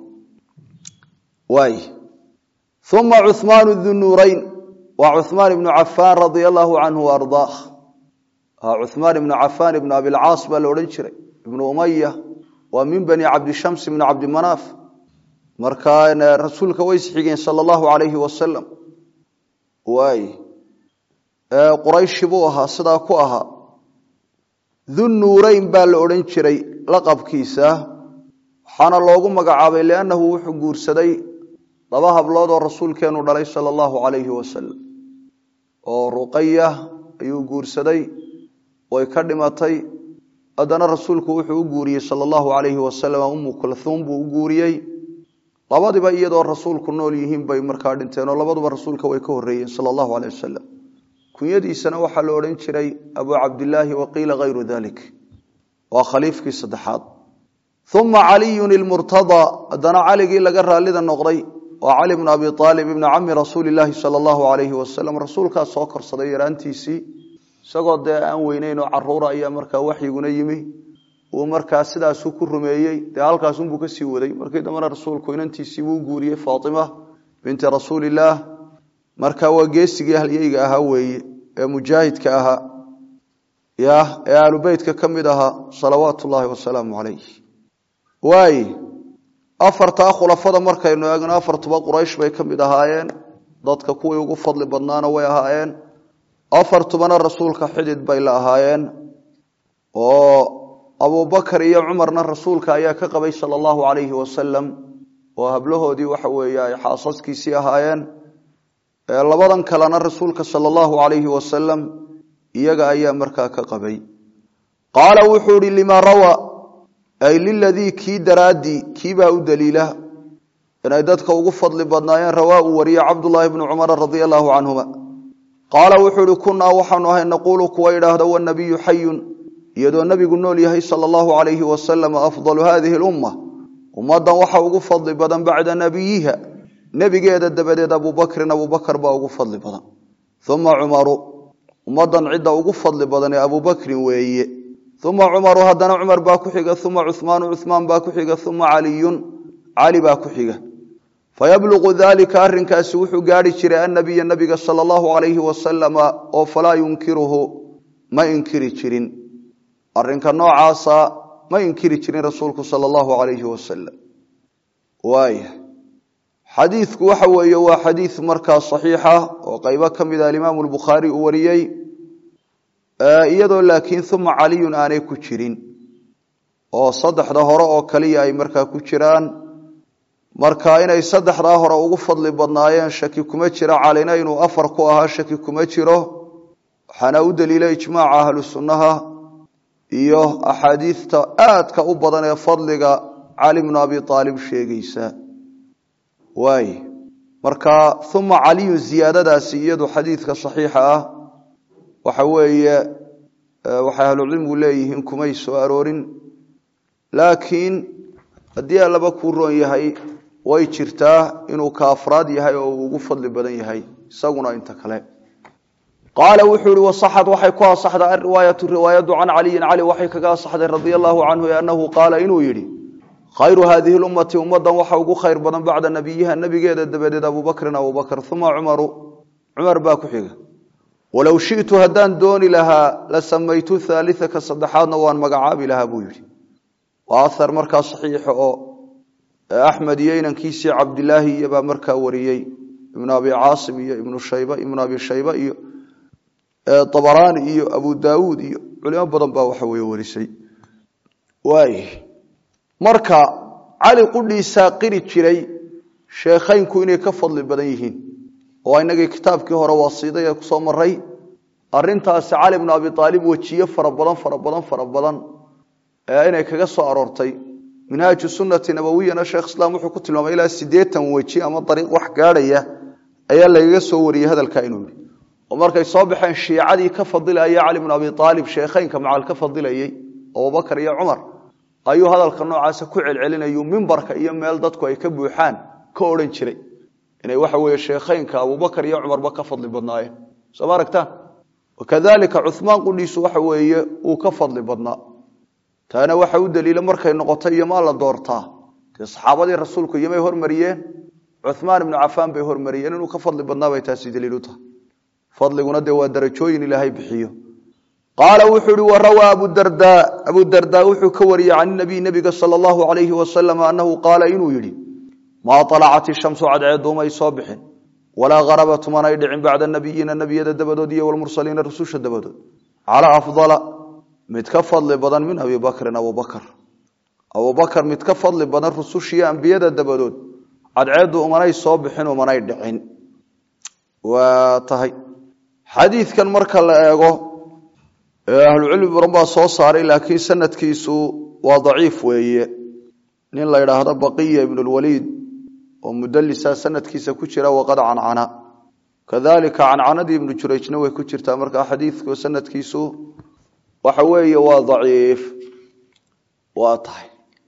waay uma cuhmaan dunuurayn waa cuhmaan ibnu cafaan radia allahu canhu ardaah cuhmaan ibnu cafaan ibnu abilcaas baa la odhan jiray ibnu umaya waa min bani cabdishams ibnu cabdimanaaf markaa rasuulka way isxigeen sala allahu alayhi wasalam waay qurayshi buu ahaa sidaa ku ahaa dunuurayn baa la odhan jiray laqabkiisa waxaana loogu magacaabay liannahu wuxuu guursaday laba hablood oo rasuulkeenu dhalay sala allahu calayhi wasalam oo ruqaya ayuu guursaday way ka dhimatay haddana rasuulku wuxuu u guuriyey sala allahu calayhi wasalam umu kulhuum buu u guuriyey labadiba iyadoo rasuulku nool yihiin bay markaa dhinteen oo labaduba rasuulka way ka horreeyeen sala allahu caleyh wasalam kunyadiisana waxaa la odhan jiray abu cabdilaahi waqiila hayru dalik waa khaliifkii saddexaad uma caliyun ilmurtadaa haddana caligii laga raallida noqday waa cali bnu abi aalib ibni cami rasuuli illaahi sala allahu alayhi wasalam rasuulkaas soo korsaday yaraantiisii isagoo dee aan weyneyn oo caruura ayaa markaa waxyiguna yimi uu markaa sidaasuu ku rumeeyey dee halkaasunbuu kasii waday markii dambena rasuulku inantiisii buu guuriyey faatima binti rasuulillaah marka waa geesigii halyeyga ahaa weeye ee mujaahidka ahaa ya ee aalubeytka ka mid ahaa salawaatu ullaahi wasalaamu calayh waay afartaa khulafada markaynu eegno afartuba quraysh bay ka mid ahaayeen dadka kuwii ugu fadli badnaana way ahaayeen afartubana rasuulka xidid bay la ahaayeen oo abubakar iyo cumarna rasuulka ayaa ka qabay sala allahu calayhi wasalam oo hablahoodii waxa weeye ay xaasaskiisii ahaayeen labadan kalena rasuulka sala allahu calayhi wasalam iyaga ayaa markaa ka qabay qaala wuxuu ihi lima rawa ay liladii kii daraaddii kiibaa u daliila inay dadka ugu fadli badnaayeen rawaa uu wariye cabdullaahi bnu cumara radia allahu canhuma qaala wuxuu ihi kunaa waxaanu ahay naquulu kuwa idhaahda wanabiyu xayun iyadoo nebigu nool yahay sala allahu alayhi wasalam afdalu hadihi lumma ummadan waxa ugu fadli badan bacda nabiyiha nebigeeda dabadeed abubakrin abubakar baa ugu fadli badan uma cumaru ummadan cidda ugu fadli badan ee abubakrin weeye uma cumaru haddana cumar baa ku xiga uma cuhmaanu cuhmaan baa ku xiga uma caliyun cali baa ku xiga fayabluqu dalika arinkaasi wuxuu gaari jiray annabiya nabiga sala allahu alayhi wasalama oo falaa yunkiruhu ma inkiri jirin arinka noocaasa ma inkiri jirin rasuulku sala allahu alayhi wasalam waaya xadiidku waxa weeye waa xadiid markaa saxiixa oo qeybo ka mid a alimaamu lbukhaari uu wariyey iyadoo laakiin uma caliyun aanay ku jirin oo saddexda hore oo kaliya ay markaa ku jiraan marka inay saddexdaa hore ugu fadli badnaayeen shaki kuma jiro calina inuu afar ku ahaa shaki kuma jiro waxaana u daliila ijmaaca ahlu sunnaha iyo axaadiidta aadka u badan ee fadliga cali bnu abi aalib sheegaysa waay marka uma caliyun ziyaadadaasi iyadu xadiidka saxiixa ah waxa weeye waxay ahlucilmigu leeyihiin kumay soo aroorin laakiin haddii allaba kuu roon yahay way jirtaa inuu ka afraad yahay oo uu ugu fadli badan yahay isaguna inta kale qaala wuxuu ihi wasaxad waxay ku asaxday ariwaayatu riwaayadu can caliyin cali waxay kaga asaxday radia allahu canhu anahu qaala inuu yidhi khayru hadihi lummati ummadan waxa ugu khayr badan bacda nabiyiha nabigeeda dabadeed abubakrin abubakr uma cumaru cumar baa ku xiga walow shitu haddaan dooni lahaa la samaytu haalia ka saddexaadna waan magacaabi lahaa buu yidhi waa ahar markaa saxiixa oo axmed iyo inankiisii cabdilaahi iyobaa markaa wariyey ibnu abi caasim iyo ibnu shayba ibnu abi shayba iyo abaraani iyo abu daawuud iyo culimo badan baa waxa weye warisay waay marka cali qudhiisaa qiri jiray sheekhaynku inay ka fadli badan yihiin oo inagii kitaabkii hore wasiiday ee kusoo maray arintaasi cali bnu abi aalib wejiye fara badan fara badan fara badan inay kaga soo aroortay minhaaju sunati nabawiyana sheekh islaam wuxuu ku tilmaamay ilaa sideetan weji ama ariiq wax gaadhaya ayaa lagaga soo wariyey hadalka inuu yihi oo markay soo baxeen shiicadii ka fadilaya cali bnu abi aalib sheekheynka macal ka fadilayey abubakar iyo cumar ayuu hadalka noocaasa ku celcelinayu mimbarka iyo meel dadku ay ka buuxaan ka odhan jiray inay waxa weye sheekheynka abubakar iyo cumarba ka fadli badnaayeen soo ma aragtaan wakadalika cumaan qudhiisu waxa weeye uu ka fadli badnaa taana waxa u daliila markay noqoto iyomaa la doortaa dee saxaabadii rasuulku iyomay hormariyeen cumaan ibnu cafaan bay hormariyeen inuu ka fadli badnaa bay taasi daliil u tahay fadliguna dee waa darajooyin ilaahay bixiyo qaala wuxuu ihi warawaa abudarda abudarda wuxuu ka wariyey can nabiy nabiga sala allahu alayhi wasalam anahu qaala inuu yidhi maa alacat ishamsu cadceeduumay soo bixin walaa harabat manay dhicin bacda nabiyiina nebiyada dabadood iyo walmursaliina rususha dabadood calaa afdala mid ka fadli badan min abi bakrin abubakr abubakr mid ka fadli badan rusushiiyo ambiyada dabadood cadceedu umanay soo bixin umanay dhicin waa tahay xadiidkan marka la eego ahlucilmi badan baa soo saaray laakiin sanadkiisu waa daciif weeye nin la idhaahdo baqiya ibn lwaliid oo mudalisa sanadkiisa ku jira waqad cancana kadalika cancanadii ibnu jurayjna way ku jirtaa markaa xadiidku sanadkiisu waxa weeye waa daciif waa tahay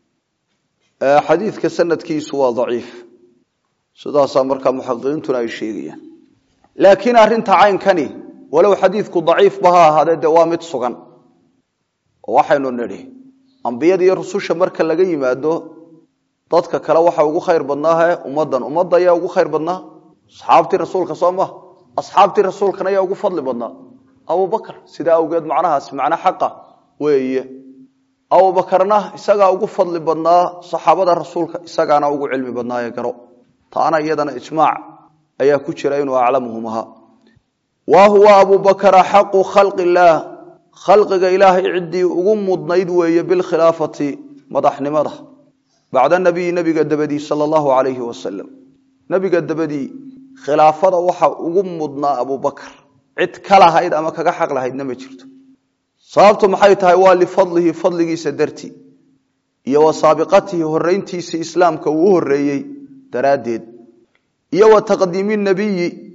xadiidka sanadkiisu waa daciif sidaasaa markaa muxaqiqiintuna ay sheegayaan laakiin arinta caynkani walow xadiidku daciifba ha ahaadee dee waa mid sugan oo waxaynu nidhi ambiyada iyo rususha marka laga yimaado dadka kale waxa ugu khayr badnaahe ummadan ummadda ayaa ugu khayr badnaa asxaabtii rasuulka soo maha asxaabtii rasuulkan ayaa ugu fadli badnaa abubakr sidaa awgeed macnahaas macno xaqa weeye abubakarna isagaa ugu fadli badnaa saxaabada rasuulka isagaana ugu cilmi badnaaye garo taana iyadana ijmaac ayaa ku jira inuu aclamuhum ahaa wa huwa abubakr axaqu khalqi illaah khalqiga ilaahay ciddii ugu mudnayd weeye bilkhilaafati madaxnimada bacda nabiyi nabiga dabadii sala allahu alayhi wasalam nabiga dabadii khilaafada waxa ugu mudnaa abubakr cid ka lahayd ama kaga xaq lahaydna ma jirto sababtu maxay tahay waa lifadlihi fadligiisa dartii iyo wa saabiqatihi horeyntiisii islaamka uu u horeeyey daraaddeed iyo wa taqdiimi nabiyi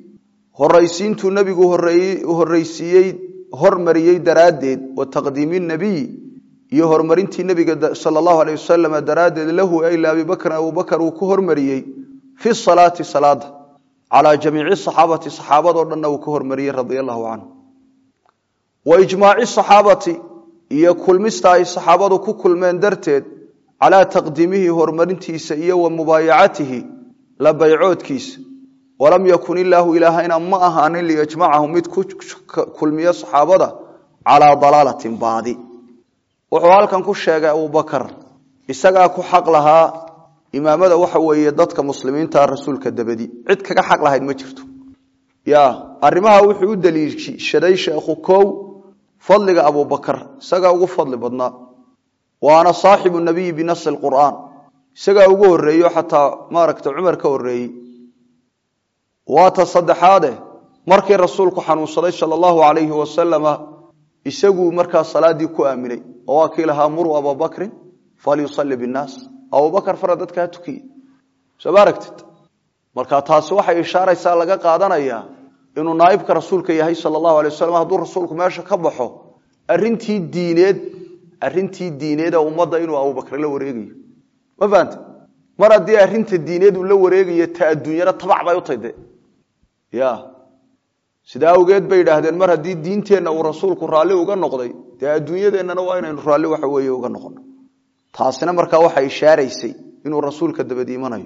horaysiintuu nebigu horeysiiyey hormariyey daraaddeed wa taqdiimi nabiy iyo horumarintii nebiga sala allahu aleyh wasalam daraaddeed lahu ay liabibakrin abubakar uu ku hormariyey fi salaati salaada calaa jamiici saxaabati saxaabadoo dhanna uu ka hormariyey radia allahu canhu wa ijmaaci saxaabati iyo kulmista ay saxaabadu ku kulmeen darteed calaa taqdiimihi horumarintiisa iyo wa mubaayacatihi la baycoodkiisa walam yakun ilaahu ilaahayna ma ahaanin liyajmacahum mid ku kulmiyo saxaabada calaa dalaalatin baadi wuxuu halkan ku sheegay abubakar isagaa ku xaq lahaa imaamada waxa weeye dadka muslimiinta rasuulka dabadi cid kaga xaq lahayd ma jirto ya arrimaha wuxuu u daliishaday sheekhu kow fadliga abubakar isagaa ugu fadli badnaa waana saaxibu nabiyi binasi qur'aan isagaa ugu horeeyo xataa maaragta cumar ka horeeyey waata saddexaade markii rasuulku xanuunsaday sala allahu alayhi wasalama isaguu markaa salaadii ku aaminay oo waa kii lahaa muruu ababakrin falyusali binnaas abubakar fara dadka ha tukiye soo ma aragtid marka taasi waxay ishaaraysaa laga qaadanayaa inuu naaibka rasuulka yahay sala allahu alay wasalam hadduu rasuulku meesha ka baxo arintii diineed arintii diineed ee ummadda inuu abubakr la wareegayo ma fahante mar haddii arinta diineed uu la wareegayo ta adduunyana tabac bay utay de ya sidaa awgeed bay idhaahdeen mar haddii diinteenna uu rasuulku raalli uga noqday dee adduunyadeennana waa inaynu raalli waxa weeye uga noqono taasina markaa waxay ishaaraysay inuu rasuulka dabadi imanayo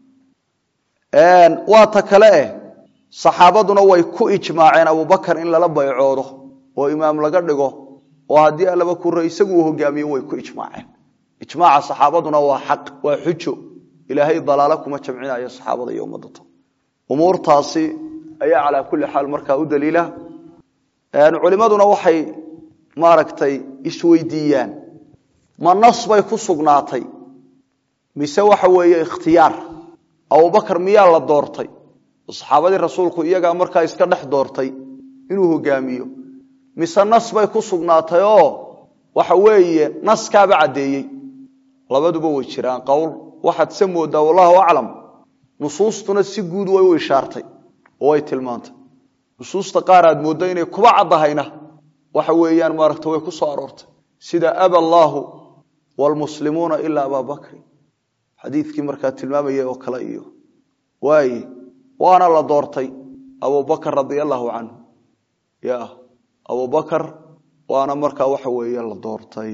waa ta kale eh saxaabaduna way ku ijmaaceen abubakar in lala baycoodo oo imaam laga dhigo oo haddii allaba kure isagu uu hogaamiyo way ku ijmaaceen ijmaaca saxaabaduna waa xaq waa xujo ilaahay dalaalo kuma jamcinayo saxaabada iyo ummadata umuurtaasi ayaa calaa kulli xaal markaa u daliila culimaduna waxay maaragtay isweydiiyaan ma nas bay ku sugnaatay mise waxa weeye ikhtiyaar abubakar miyaa la doortay saxaabadii rasuulku iyagaa markaa iska dhex doortay inuu hogaamiyo mise nas bay ku sugnaatay oo waxa weeye naskaaba caddeeyey labaduba way jiraan qowl waxaad se moodaa wallahu aclam nusuustuna si guud way u ishaartay oo way tilmaantay nusuusta qaar aad mooddo inay kuba caddahayna waxa weeyaan maaragta way ku soo aroortay sida aba allaahu waalmuslimuuna ilaa abaa bakrin xadiidkii markaa tilmaamayay oo kale iyo waaye waana la doortay abubakar radia allahu canhu ya abubakar waana markaa waxa weeye la doortay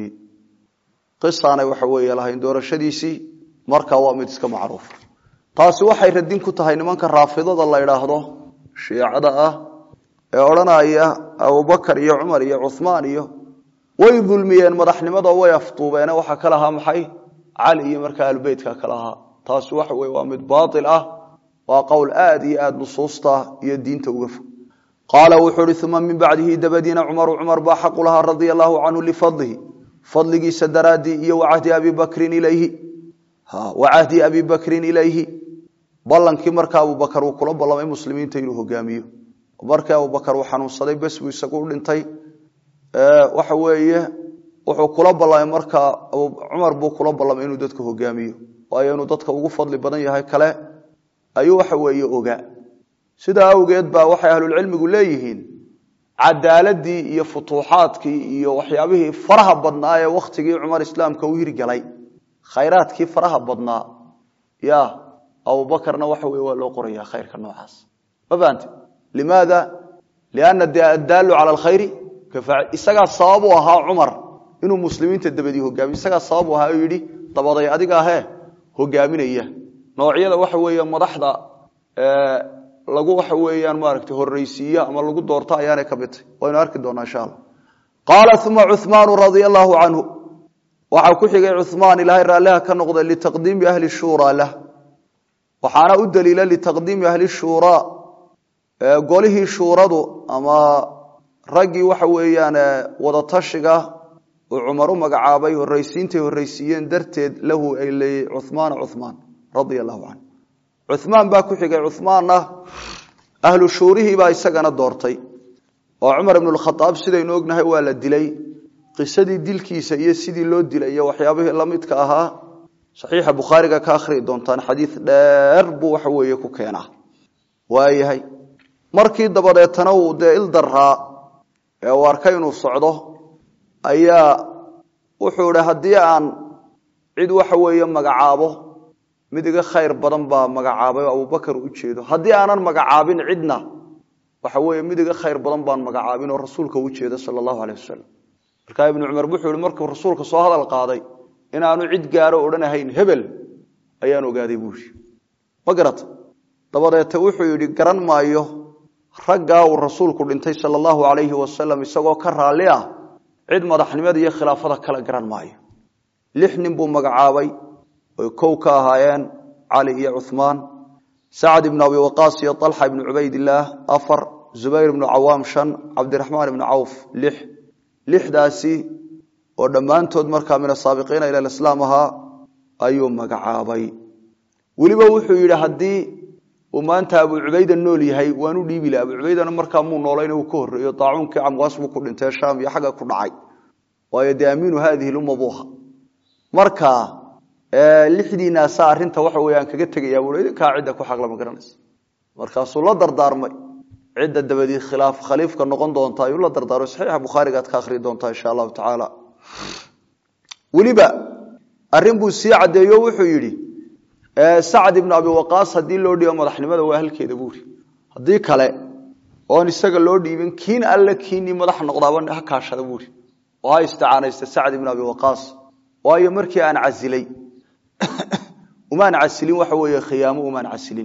qisaanay waxa weeye lahayn doorashadiisii markaa waa mid iska macruuf taasi waxay radin ku tahay nimanka raafidada la idhaahdo shiicada ah ee odhanaya abubakar iyo cumar iyo cuhmaan iyo way dulmiyeen madaxnimada way afduubeene waxaa ka lahaa maxay cali iyo markaa ahlubeytka ka lahaa taasi waxa weye waa mid baail ah waa qowl aad iyo aad nusuusta iyo diinta uga fog qaala wuxuu uhi uma min bacdihi dabadiina cumaru cumar baa xaqu lahaa radia allahu canhu lifadlihi fadligiisa daraaddii iyo wacahdi abi bakrin ilayhi wacahdi abi bakrin ilayhi ballankii marka abubakar uu kula ballamay muslimiinta inuu hogaamiyo markii abubakar uu xanuunsaday bes buu isagu u dhintay waxa weeye wuxuu kula ballamay markaa cumar buu kula ballamay inuu dadka hogaamiyo waayo inuu dadka ugu fadli badan yahay kale ayuu waxa weeye ogaa sidaa awgeed baa waxay ahlulcilmigu leeyihiin cadaaladii iyo futuuxaadkii iyo waxyaabihii faraha badnaa ee wakhtigii cumar islaamka u hirgalay khayraadkii faraha badnaa ya abubakarna waxa weye waa loo qoraya khayrka noocaas ma fahamte limaada lianna dee addaalu cala alkhayri isagaa sabab u ahaa cumar inuu muslimiinta dabadii hogaamiyo isagaa sabab u ahaa oo yidhi dabaday adiga ahee hogaaminaya noocyada waxa weeye madaxda lagu waxa weeyaan maaragtay horreysiiyo ama lagu doorto ayaanay ka midtay waynu arki doonaa insha allah qaala uma cuhmaanu radia allahu canhu waxaa ku xigay cuhmaan ilaahay raalliha ka noqday litaqdiimi ahli shuuraa lah waxaana u daliila litaqdiimi ahli shuuraa golihii shuuradu ama raggii waxa weeyaan wadatashiga uu cumar u magacaabay horreysiintay horreysiiyeen darteed lahu ay leeyey cuhmaana cuhmaan radia allahu canhu cuhmaan baa ku xigay cuhmaanna ahlu shuurihii baa isagana doortay oo cumar ibnu lkhadaab sidaynu ognahay waa la dilay qisadii dilkiisa iyo sidii loo dilay iyo waxyaabihii lamidka ahaa saxiixa bukhaariga ka akhrii doontaan xadiid dheer buu waxa weeye ku keenaa waayahay markii dabadeetana uu dee il daraa ee uu arkay inuu socdo ayaa wuxuu idhi haddii aan cid waxa weeye magacaabo mid iga khayr badan baa magacaabay oo abubakar u jeedo haddii aanan magacaabin cidna waxa weeye mid iga khayr badan baan magacaabin oo rasuulka u jeeda sala allahu aleyh wasalam markaa ibnu cumar wuxuu yihi markuu rasuulka soo hadal qaaday inaanu cid gaaro odhanahayn hebel ayaan ogaaday buu yidhi ma garata dabadeete wuxuu yidhi garan maayo raggaa uu rasuulku dhintay sala allahu alayhi wasalam isagoo ka raalli ah cid madaxnimada iyo khilaafada kala garan maayo lix nin buu magacaabay oy kow ka ahaayeen cali iyo cuhmaan sacad ibnu abi waqaas iyo alxa ibnu cubaydillaah afar zubayr ibnu cawaam shan cabdiraxmaan ibnu cawf lix lixdaasi oo dhammaantood markaa min asaabiqiina ila islaam ahaa ayuu magacaabay weliba wuxuu yidhi haddii uu maanta abu cubayda nool yahay waan u dhiibi laha abu cubaydana markaa muu noolayna uu ka horreeyo daacuunkii camwaas buu ku dhintay shaam iyo xagga ku dhacay waayo dee amiinu haadihi lumma buu ahaa marka lixdiinaasaa arrinta waxa weeye aan kaga tegayaa buu idinkaa cidda ku xaqla ma garanaysa markaasuu la dardaarmay cidda dabadii khilaaf khaliifka noqon doonta ayuu la dardaarmay saxiixa bukhaariga aad ka akhri doontaa insha allahu tacaala weliba arrin buu sii caddeeyo wuxuu yidhi sacad ibnu abi waqaas haddii loo dhiibo madaxnimada waa halkeeda buuri haddii kale oon isaga loo dhiibin kiin alle kiinii madax noqdaaba ha kaashada buuri oo ha isticaanaysta sacad ibnu abi waqaas waayo markii aan casilay umaan casilin waxa weeye khiyaamo umaan casilin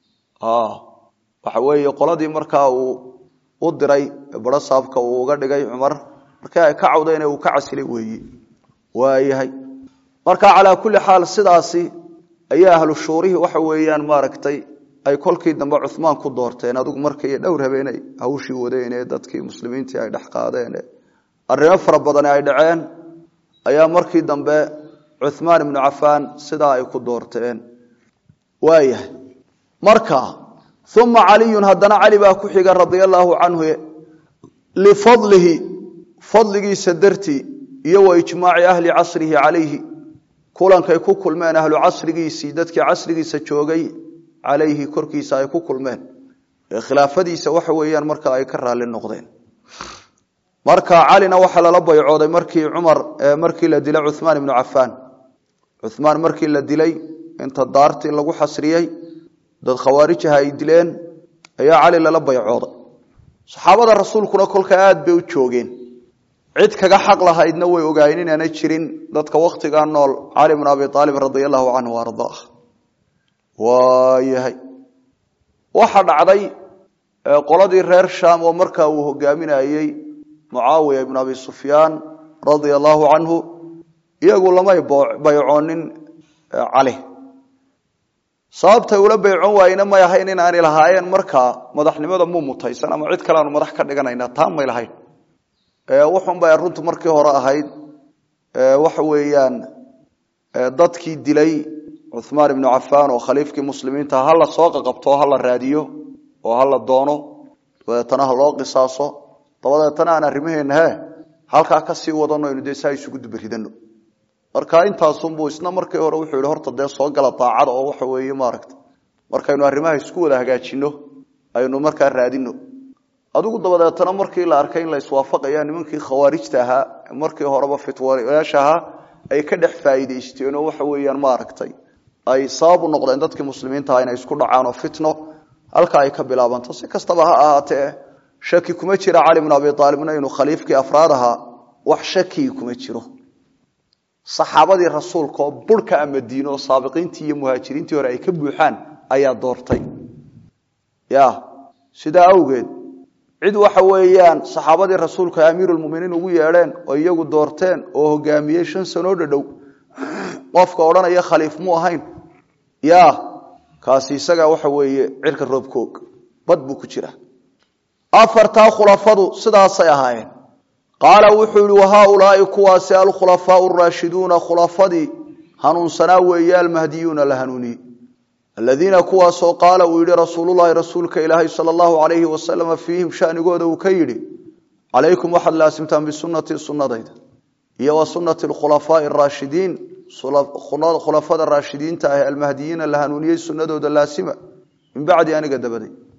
waxa weeye qoladii markaa uu u diray baro saabka uu uga dhigay cumar markii ay ka cawdeen uu ka casilay weeye waayahay marka calaa kulli xaal sidaasi ayaa ahlu shuurihii waxa weeyaan maaragtay ay kolkii dambe cumaan ku doorteen adigu markay dhowr habeenay hawshii wadeen ee dadkii muslimiintii ay dhex qaadeen arrimo fara badani ay dhaceen ayaa markii dambe cumaan ibnu cafaan sidaa ay ku doorteen waayahay marka uma caliyun haddana cali baa ku xiga radia allaahu canhu lifadlihi fadligiisa dartii iyo wa ijmaaci ahli casrihi calayhi kulankay ku kulmeen ahlu casrigiisii dadkii casrigiisa joogay calayhi korkiisa ay ku kulmeen ee khilaafadiisa waxa weeyaan marka ay ka raalli noqdeen marka calina waxaa lala baycooday markii cumar markii la dilay cumaan ibnu cafaan cumaan markii la dilay inta daartii lagu xasriyey dad khawaarijaha ay dileen ayaa cali lala baycooday saxaabada rasuulkuna kolka aad bay u joogeen cid kaga xaq lahaydna way ogaayeen inaana jirin dadka wakhtigaa nool cali bn abi aalib radia allahu canhu ardaa waayahay waxa dhacday qoladii reer shaam oo markaa uu hogaaminayey mucaawiya ibn abi sufyaan radia allahu canhu iyagu lamay baycoonin cali sababtay ula baycoon waayena may ahayn in aanay lahaayeen markaa madaxnimada muu mutaysan ama cid kale aanu madax ka dhiganayna taa may lahayn wuxun bay runtu markii hore ahayd waxa weeyaan dadkii dilay cumaan ibnu cafaan oo khaliifkii muslimiinta ha la soo qaqabto ha la raadiyo oo ha la doono dabadeetana ha loo qisaaso dabadeetana aan arrimaheena he halkaa kasii wadano aynu dee saa isugu dubaridano marka intaasunbuu isna markii hore wuxuu yihi horta dee soo gala daacada oo waxa weeye maaragta markaynu arrimaha isku wada hagaajino aynu markaa raadino adigu dabadeetana markii la arkay in la iswaafaqaya nimankii khawaarijta ahaa markii horeba fitwayaasha ahaa ay ka dhex faa'iidaysteen oo waxa weeyaan maaragtay ay sabab u noqdeen dadkii muslimiinta ah inay isku dhacaan oo fitno halka ay ka bilaabanto si kastaba ha ahaatee shaki kuma jira cali bn abi aalibna inuu khaliifkii afraad ahaa wax shakii kuma jiro saxaabadii rasuulka oo burhka ama diino oo saabiqiintii iyo muhaajiriintii hore ay ka buuxaan ayaa doortay ya sidaa awgeed cid waxa weeyaan saxaabadii rasuulka amiirulmuminiin ugu yeedheen oo iyagu doorteen oo hogaamiyey shan sanoo dhadhow qofka odhanaya khaliif mu ahayn ya kaasi isagaa waxa weeye cirka roobkoog bad buu ku jira afartaa khulafadu sidaasay ahaayeen qaala wuxuu yihi wahaaulaai kuwaasi alkhulafaau raashiduuna khulafadii hanuunsanaa weeye almahdiyuuna la hanuuniyey aladiina kuwaasoo qaala uu yihi rasuululahi rasuulka ilaahay sal allahu alayhi wasalama fiihim shanigooda uu ka yidhi calaykum waxaad laasimtaan bisunatii sunadayda iyo wa sunati khulafaai raashidiin khulafada raashidiinta ah almahdiyiina la hanuuniyey sunadooda laasima min bacdi aniga dabaday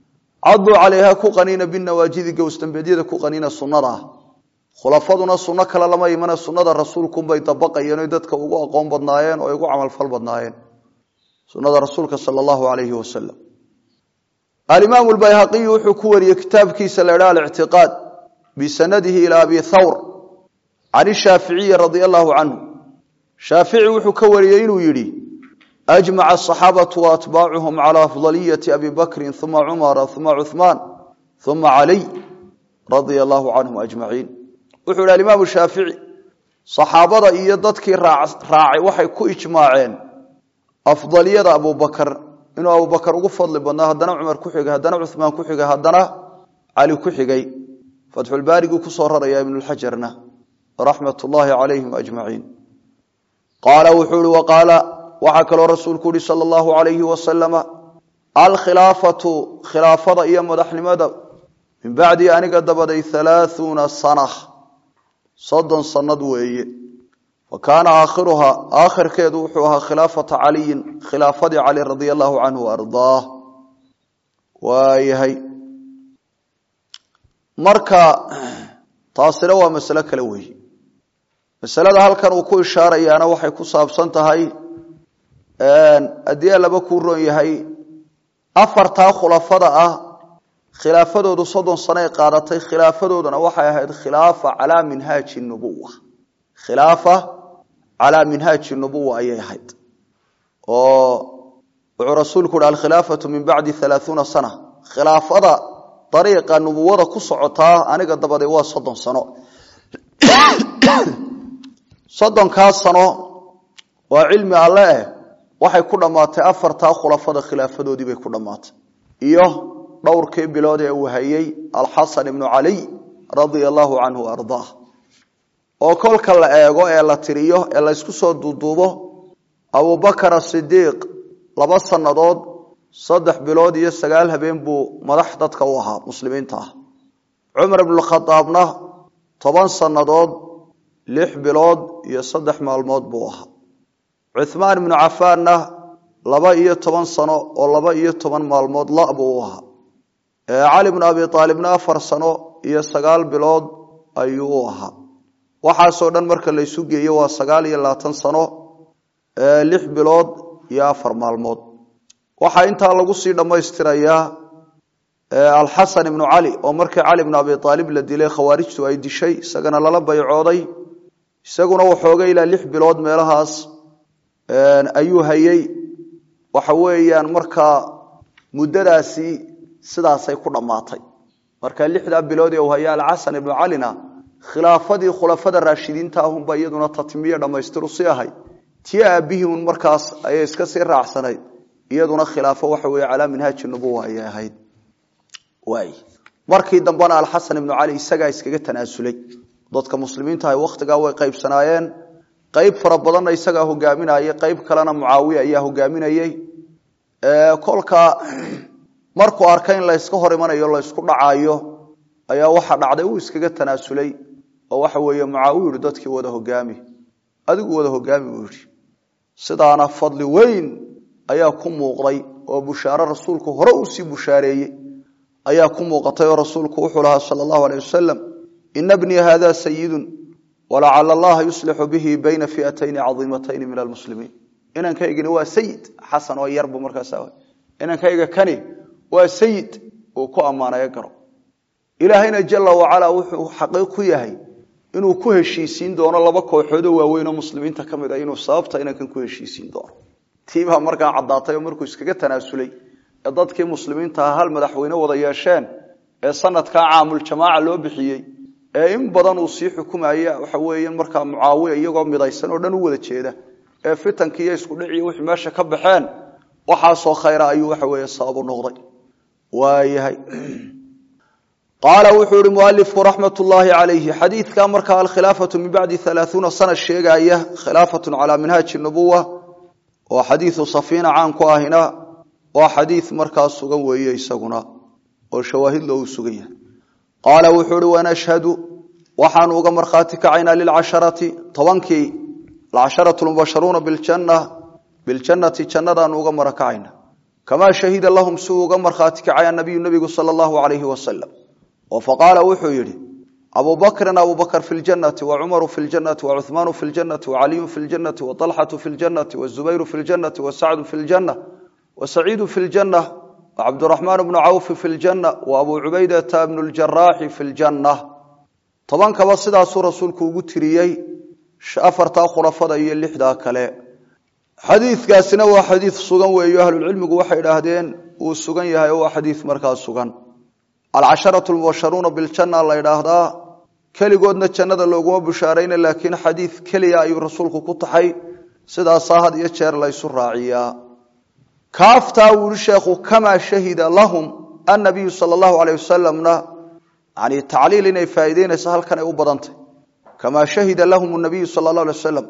caduu calayha ku qaniina binawaajidi gowsdambeedyada ku qaniina sunnada ah khulafaduna sunno kale lama imane sunnada rasuulkunbay dabaqayeen oy dadka ugu aqoon badnaayeen oo ugu camalfal badnaayeen sunnada rasuulka sala allahu alayhi wasalam alimaamu lbayhaqiyu wuxuu ku wariyey kitaabkiisa la idhaha alictiqaad bisanadihi ilaa abi thawr can ishaaficiyi radia allahu canhu shaafici wuxuu ka wariyey inuu yidhi ajmaca asaxaabatu waatbaacuhum cala afdaliyati abi bakrin uma cumara uma cuhmaan uma caliy radia allahu canhum ajmaciin wuxuu yidhi alimaamu shaafici saxaabada iyo dadkii raacay waxay ku ijmaaceen afdaliyada abubakar inuu abubakar ugu fadli badnaa haddana cumar ku xigay haddana cuhmaan ku xigay haddana cali ku xigay fatxulbaariguu kusoo raraya ibnulxajarna raxmat ullaahi calayhim ajmaciin qaala wuxuu ihi waqaala waxaa kaloo rasuulku yihi sala allahu alayhi wasalama alkhilaafatu khilaafada iyo madaxnimada min bacdi aniga dabaday halaahuuna sana soddon sanad weeye wa kaana aakhiruhaa aakhirkeedu wuxuu ahaa khilaafata caliyin khilaafadii cali radia allahu canhu ardaah waayahay marka taasina waa masalo kale weeye masalada halkan uu ku ishaarayaana waxay ku saabsan tahay haddii laba kuu roon yahay afartaa khulafada ah khilaafadoodu soddon sanoay qaadatay khilaafadooduna waxay ahayd khilaafa calaa minhaaji nubuwa khilaafa calaa minhaaji nubuwa ayay ahayd oo wuxuu rasuulku uhi alkhilaafatu min bacdi halaahuuna sana khilaafada dariiqa nubuwada ku socotaa aniga dabaday waa soddon sano soddonkaas sano waa cilmi alle eh waxay ku dhammaatay afartaa khulafada khilaafadoodii bay ku dhammaatay iyo dhowrkii bilood ee uu hayey alxasan ibnu caliy radia allahu canhu ardaah oo kolka la eego ee la tiriyo ee laysku soo duuduubo abubakar asidiiq laba sannadood saddex bilood iyo sagaal habeen buu madax dadka u ahaa muslimiinta ah cumar ibnukhadaabna toban sannadood lix bilood iyo saddex maalmood buu ahaa cuhmaan ibnu cafaanna laba iyo toban sano oo laba iyo toban maalmood la buu u ahaa cali bnu abi aalibna afar sano iyo sagaal bilood ayuu u ahaa waxaasoo dhan marka laysu geeyo waa sagaal iyo labaatan sano lix bilood iyo afar maalmood waxaa intaa lagu sii dhammaystirayaa alxasan ibnu cali oo markii cali bnu abi aalib la dilay khawaarijtu ay dishay isagana lala baycooday isaguna waxooga ilaa lix bilood meelahaas ayuu hayey waxa weeyaan markaa muddadaasi sidaasay ku dhammaatay marka lixdaa bilood ee uu haya alxasan ibnu calina khilaafadii khulafada raashidiinta ahunba iyaduna tatmiye dhammaystiru si ahayd tii aabbihii un markaas ayay iska sii raacsanayd iyaduna khilaafo waxa weye calaa minhaaji nubuwa ayay ahayd waay markii dambena alxasan ibnu cali isagaa iskaga tanaasulay dadka muslimiinta ah wakhtigaa way qaybsanaayeen qayb fara badanna isagaa hogaaminayay qayb kalena mucaawiya ayaa hogaaminayey kolka markuu arka in layska hor imanayo laysku dhacayo ayaa waxa dhacday uu iskaga tanaasulay oo waxa weeye mucaawiya yihi dadkii wada hogaami adigu wada hogaami buu yihi sidaana fadli weyn ayaa ku muuqday oo bushaare rasuulku hore usii bushaareeyey ayaa ku muuqatay oo rasuulku wuxuu lahaa sala allahu aleyh wasalam ina bnii hada sayidun walacala allaha yuslixu bihi bayna fiatayni cadiimatayni min almuslimiin inankaygani waa sayid xasan oo yarbu markaas inankayga kani waa sayid uu ku ammaanayo garo ilaahayna jala wacalaa wuxuu xaqiiq ku yahay inuu ku heshiisiin doono laba kooxoodoo waaweyn oo muslimiinta ka mid a inuu sababta inankan ku heshiisiin doono tiibaa markaa caddaatay oo markuu iskaga tanaasulay ee dadkii muslimiinta ah hal madaxweyne wada yeesheen ee sanadkaa caamuljamaaca loo bixiyey ee in badan uu sii xukumaya waxa weeye markaa mucaawiya iyagoo midaysan oo dhan u wada jeeda ee fitankii iyo isku dhiciyo wixii meesha ka baxeen waxaasoo khayra ayuu waxa weeye sabab u noqday waayahay qaala wuxuu ihi mualifku raxmat ullaahi calayhi xadiidka markaa alkhilaafatu min bacdi halaahuuna sana sheegaya khilaafatu calaa minhaaji nubuwa oo xadiidu safiina caan ku ahina waa xadiid markaa sugan weeye isaguna oo shawaahid loogu sugan yahay qaala wuxuu ihi wanashhadu waxaanu uga markhaati kacaynaa lilcasharati tobankii alcasharatu lmubasharuuna biljana biljannati jannadaanu uga marakacayna kamaa shahida lahum si uu uga markhaati kacay anabiyu nebigu sala allahu alayhi wasalam oo faqaala wuxuu yidhi abu bakrin abu bakr fi ljanati wacumaru fi ljanati wacuhmaanu fi ljanati wacaliyu fi ljanati waطalxatu fi ljanati wazubayru fi ljanati wasacdu fi ljana wasaciidu fi ljana wacabduraxmaan bnu cawfi fi ljana waabu cubaydata bnu ljaraaxi fi ljana tobankaba sidaasuu rasuulku ugu tiriyey afartaa khulafada iyo lixdaa kale xadiidkaasina waa xadiid sugan weeyo ahlulcilmigu waxay idhaahdeen uu sugan yahay oo waa xadiid markaa sugan alcasharatu lmubasharuuna biljana la ydhaahdaa keligoodna jannada looguma bushaarayna laakiin xadiid keliya ayuu rasuulku ku taxay sidaasaa had iyo jeer laysu raaciyaa kaaftaa uu yihi sheekhu kamaa shahida lahum annabiyu sala allahu aleyh wasalamna yani tacliil inay faa'iideynayso halkan ay u badantay kamaa shahida lahum nabiyu sala allahu alay wasalam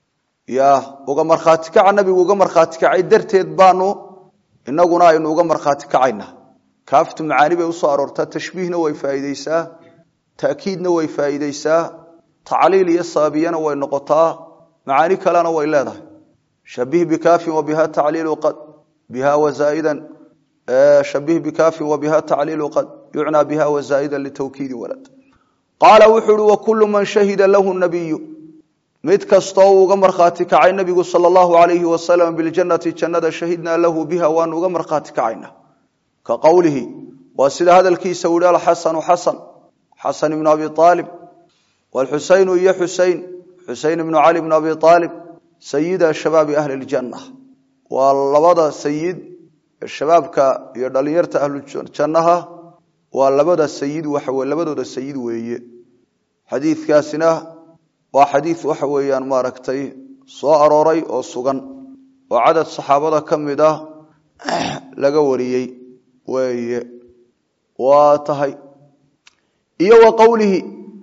ya uga markhaati kaca nabigu uga markhaati kacay darteed baanu inaguna aynu uga markhaati kacayna kaaftu macaani bay usoo aroortaa tashbiihna way faa'iideysaa ta'kiidna way faa'iideysaa tacliil iyo sababiyana way noqotaa macaani kalena way leedahay shabih bikaafin wabiha tacliilu qad biha wazaa'idan shabih bikaafin wabiha tacliilu qad yucnaa biha wazaa'idan litawkiidi walad qaala wuxuu uhi wakulu man shahida lahu nabiyu mid kastoo uu uga markhaati kacay nabigu sala allahu alayhi wasalam biljannati jannada shahidnaa lahu biha waanu uga markhaati kacayna ka qowlihi waa sida hadalkiisa u yihi alxasanu xasan xasan ibnu abi aalib wlxusaynu iyo xuseyn xuseyn ibnu cali bnu abi aalib sayida shabaabi ahli ljanna waa labada sayid shabaabka iyo dhalinyarta ahlujannaha waa labada sayid waxa labadooda sayid weeye xadiidkaasina waa xadiid waxa weeyaan maaragtay soo arooray oo sugan oo cadad saxaabada ka mid ah laga wariyey weeye waa tahay iyo wa qowlihi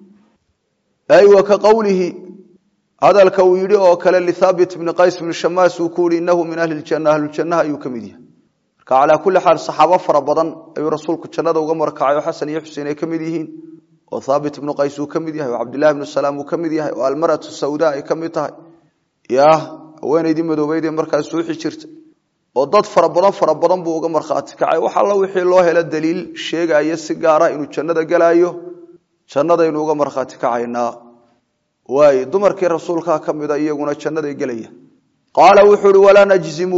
ay wa ka qowlihi hadalka uu yidhi oo kale lithaabit bni qays bni shamaas uu ku yihi inahu min ahli ljanna ahlujannaha ayuu ka mid yahay marka calaa kulli xaal saxaabo fara badan ayuu rasuulku jannada uga markacay oo xasan iyo xusein ay ka mid yihiin oo thaabit ibnu qays uu ka mid yahay oo cabdillahi bnu salaam uu ka mid yahay oo almaratu sawda ay ka mid tahay ya haweenaydii madoobeyd ee markaas suuxi jirta oo dad fara badan fara badan buu uga markhaati kacay wax alla wixii loo helo daliil sheegaya si gaara inuu jannada gelaayo jannadaynu uga markhaati kacaynaa waay dumarkii rasuulkaa ka mida iyaguna jannaday gelaya qaala wuxuu uhi walaa najzimu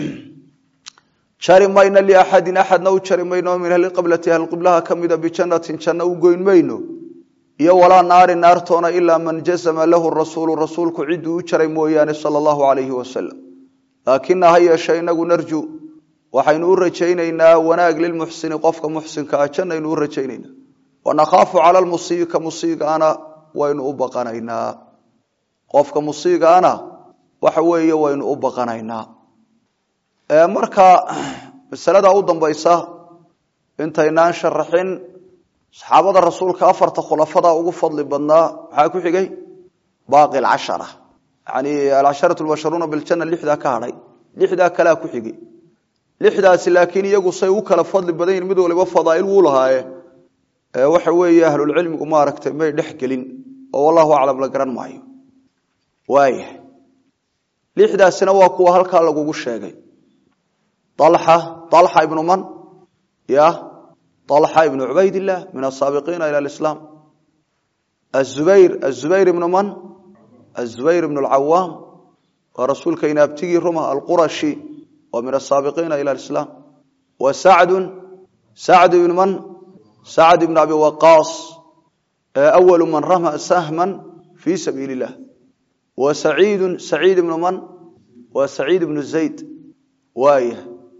jari mayno liaxadin axadna u jari mayno min ahli qiblati ahliqiblaha ka mida bijannatin janno u goyn mayno iyo walaa naari naartoona ilaa man jazama lahu rasuulu rasuulku cidduu u jaray mooyaane sala allahu alayhi wasalam laakina ha yeeshe inagu narju waxaynu u rajaynaynaa wanaag lilmuxsini qofka muxsinka ah jannaynu u rajaynaynaa wanakhaafu cala lmusii ka musiigaana waynu u baqanaynaa qofka musiigaana waxa weeye waynu u baqanaynaa marka masalada u dambaysa intaynaan sharaxin saxaabada rasuulka afarta khulafada ugu fadli badnaa maxaa ku xigay baaqi alcashara yani alcasharatu lbasharuuna biljana lixdaa ka hadhay lixdaa kalea ku xigay lixdaasi laakiin iyagu say u kala fadli badan yihin mid waliba fadaail wuu lahaaye waxa weeye ahlulcilmigu maaragtay may dhex gelin oo wallahu aclam la garan maayo waaya lixdaasina waa kuwa halkaa lagugu sheegay alxa alxa ibnu man ya alxa ibnu cubaydillah min asaabiqiina ila lislaam azubayr azubayr ibnu man azubayr ibnu alcawaam waa rasuulka inaabtigii ruma alqurashi waa min asaabiqiina ila lislaam wa sacdun sacd ibnu man sacd ibn abi waqaas awalu man rama sahman fi sabiili illah wa saciidu saciid ibnu man wa saciid ibnu zayd waaya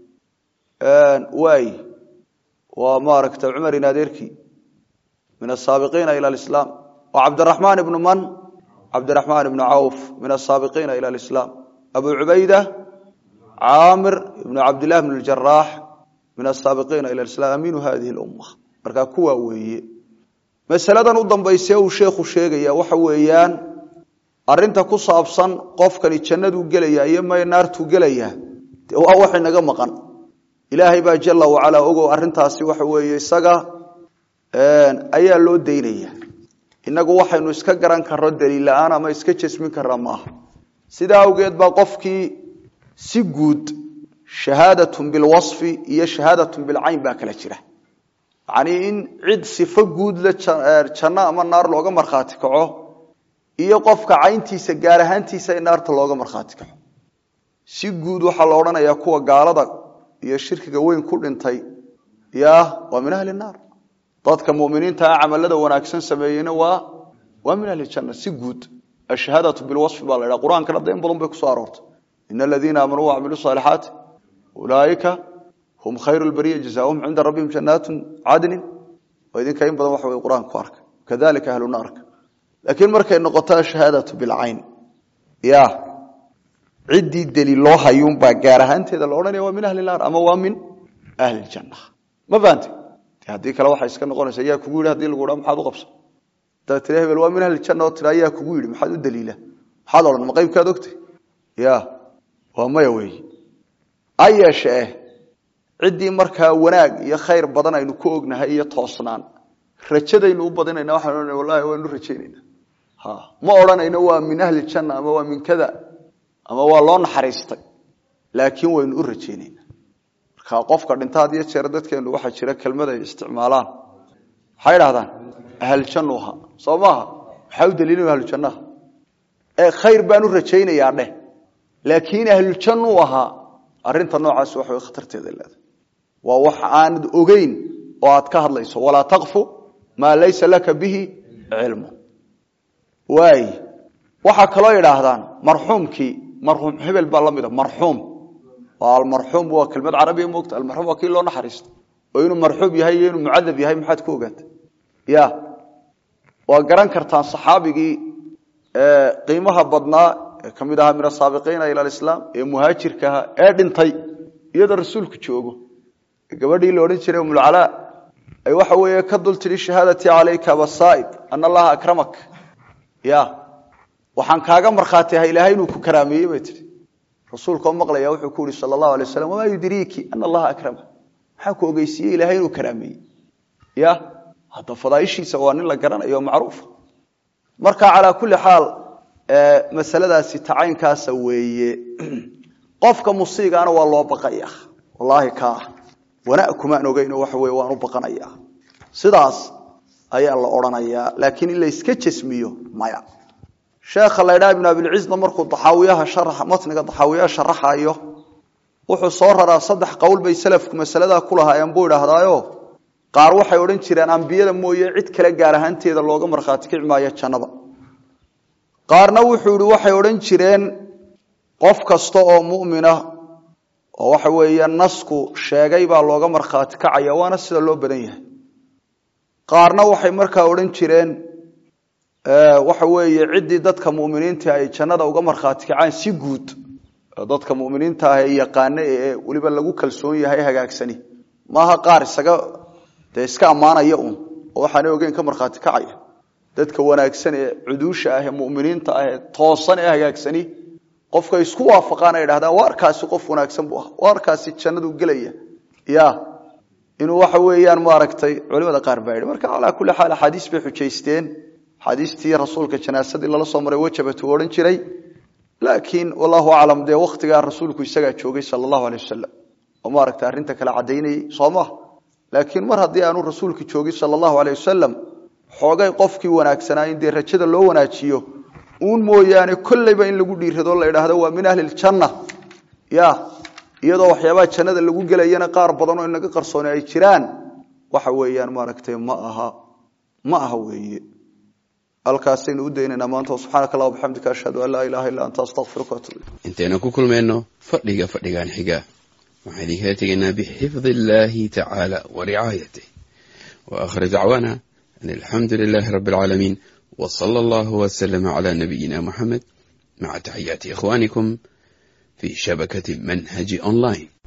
waay waa maaragta cumar in adeerkii min asaabiqiina ila lislaam wa cabdiraxmaan ibnu man cabdiraxmaan ibnu cawf min asaabiqiina ila lislaam abu cubayda caamir ibnu cabdillahi bn ljaraax min asaabiqiina ila lislaam amiinu hadihi lumma markaa kuwaa weeye masaladan u dambayse uu sheekhu sheegaya waxa weeyaan arinta ku saabsan qofkani jannaduu gelaya iyo may naartuu gelaya de waa wax inaga maqan ilaahay baa jala wacalaa ogow arintaasi waxa weeye isaga ayaa loo daynaya inagu waxaynu iska garan karno daliil la-aan ama iska jasmin karna maaha sidaa awgeed baa qofkii si guud shahaadatun bilwasfi iyo shahaadatun bilcayn baa kala jira yacnii in cid sifo guud la janno ama naar looga markhaati kaco iyo qofka cayntiisa gaar ahaantiisa in naarta looga markhaati kaco si guud waxaa la odhanayaa kuwa gaalada iyo shirkiga weyn ku dhintay ya waa min ahli naar dadka muminiinta ah camalada wanaagsan sameeyeyna waa waa min ahli janna si guud ashahaadatu bilwasfi baa la ydhaha qur-aankana de in badan bay kusoo aroortay ina aladiina aamanuu wacamiluu saalixaati ulaaika hum khayru lbariya jazaahum cinda rabbihim jannaatu cadnin oo idinka in badan waxa wey qur-aanka ku arka kadalika ahlu naarka laakiin markay noqoto ashahaadatu bilcayn ya ciddii daliil loo hayuunbaa gaar ahaanteeda la odhanaya waa min ahli naar ama waa min ahli janna ma fahante haddii kale waxay iska noqonaysa yaa kugu yidhi hadii lagu dhaa maxaad u qabsa hadaad tira hebel waa min ahli janna oo tira yaa kugu yidhi maxaad u daliila maxaad odhan ma qaybkaad ogtay ya waa maya weeye ha yeeshee ciddii markaa wanaag iyo khayr badan aynu ku ognahay iyo toosnaan rajadaynu u badinayna waxaan odhanaya wallahi waanu rajaynayna ha ma odhanayno waa min ahli janna ama waa min kada ama waa loo naxariistay laakiin waynu u rajaynayna marka qofka dhinta had iyo jeer dadkeenu waxaa jira kelmad ay isticmaalaan waxay idhahdaan ahljannu ahaa soo maaha maxaa u daliilin ahlujannaha ee khayr baan u rajaynayaa dheh laakiin ahlujannu ahaa arinta noocaas waxa way khatarteeda leedahay waa wax aanad ogeyn oo aad ka hadlayso walaa taqfu maa laysa laka bihi cilmu waay waxaa kaloo idhaahdaan marxuumkii marxuum hebel baa la mida marxuum almarxuum waa kelmad carabiya moogta almarxuum waa kii loo naxariista oo inuu marxuum yahay iyo inuu mucadab yahay maxaad ku ogaata ya waa garan kartaan saxaabigii qiimaha badnaa ee ka mid ahaa min asaabiqiina ila alislaam ee muhaajirka ahaa ee dhintay iyadoo rasuulku joogo gabadhii la odhan jiray umulcalaa ay waxa weeye ka dul tidhi shahaadatii calayka abasaaib ana allaha akramak ya waxaan kaaga markhaati ahay ilaahay inuu ku karaameeyey bay tihi rasuulka oo maqlaya wuxuu ku yihi sala allahu alay waslam wamaa yudriiki ana allaha akrama maxaa ku ogeysiiyey ilahay inuu karaameeyey ya hadda fadaaishiisa waa nin la garanayo macruufa marka calaa kulli xaal masaladaasi tacaynkaasa weeye qofka musiigaana waa loo baqaya wallaahi kaa wana kumaan ogeyno waxa wey waan u baqanaya sidaas ayaa la odhanayaa laakiin in layska jasmiyo maya sheekha la ydhaha ibn abilcizna markuu daxaawiyaha sharaxa matniga daxaawiyaha sharaxayo wuxuu soo raraa saddex qowl bay salafku masaladaa ku lahaayeen buu idhaahdaayo qaar waxay odhan jireen ambiyada mooye cid kale gaar ahaanteeda looga markhaati kici maayo jannada qaarna wuxuu ihi waxay odhan jireen qof kasta oo mu'mina oo waxa weeye nasku sheegay baa looga markhaati kacaya waana sida loo badan yahay qaarna waxay markaa odhan jireen waxa weeye ciddii dadka muminiinta ay jannada uga markhaati kacaan si guud dadka muminiinta ah ee yaqaane ee weliba lagu kalsoon yahay hagaagsani maaha qaar isaga dee iska ammaanaya un oo waxaanay ogeyn ka markhaati kacaya dadka wanaagsan ee cuduusha ah ee muminiinta ah ee toosan ee hagaagsani qofka isku waafaqaan ay dhahdaan waarkaasi qof wanaagsan buu ah waarkaasi jannadu gelaya ya inuu waxa weeyaan maaragtay culimada qaar baa yidhi marka calaa kulli xaal axaadiis bay xujaysteen xadiistii rasuulka janaasadii lala soo maray wajabat uu odhan jiray laakiin wallahu aclam dee wakhtigaa rasuulku isagaa joogay sala allahu alay wasalam oo maaragta arrinta kale caddaynayey soo maha laakiin mar haddii aanu rasuulka joogin sala allahu aleyh wasalam xoogay qofkii wanaagsanaa in dee rajada loo wanaajiyo uun mooyaane kolleyba in lagu dhiirado la idhaahdo waa min ahli ljanna ya iyadoo waxyaabaha jannada lagu gelayana qaar badan oo inaga qarsooni ay jiraan waxa weeyaan maaragtay ma aha ma aha weeye halkaasaynu u daynaynaa maanta subxaanaka allah bixamdika ashhadu an laa ilaha illa anta astaqfiruka waatuub intaynu ku kulmayno fadhiga fadhigan xiga waxaan idinkala tegaynaa bixifdi illaahi tacaala wa ricaayatih wa aakhir dacwaana an alxamdu lilaahi rabbi alcaalamiin wa sala allahu wasalama calaa nabiyina muxamed maca taxiyaati ikhwaanikum fi shabakati manhaji online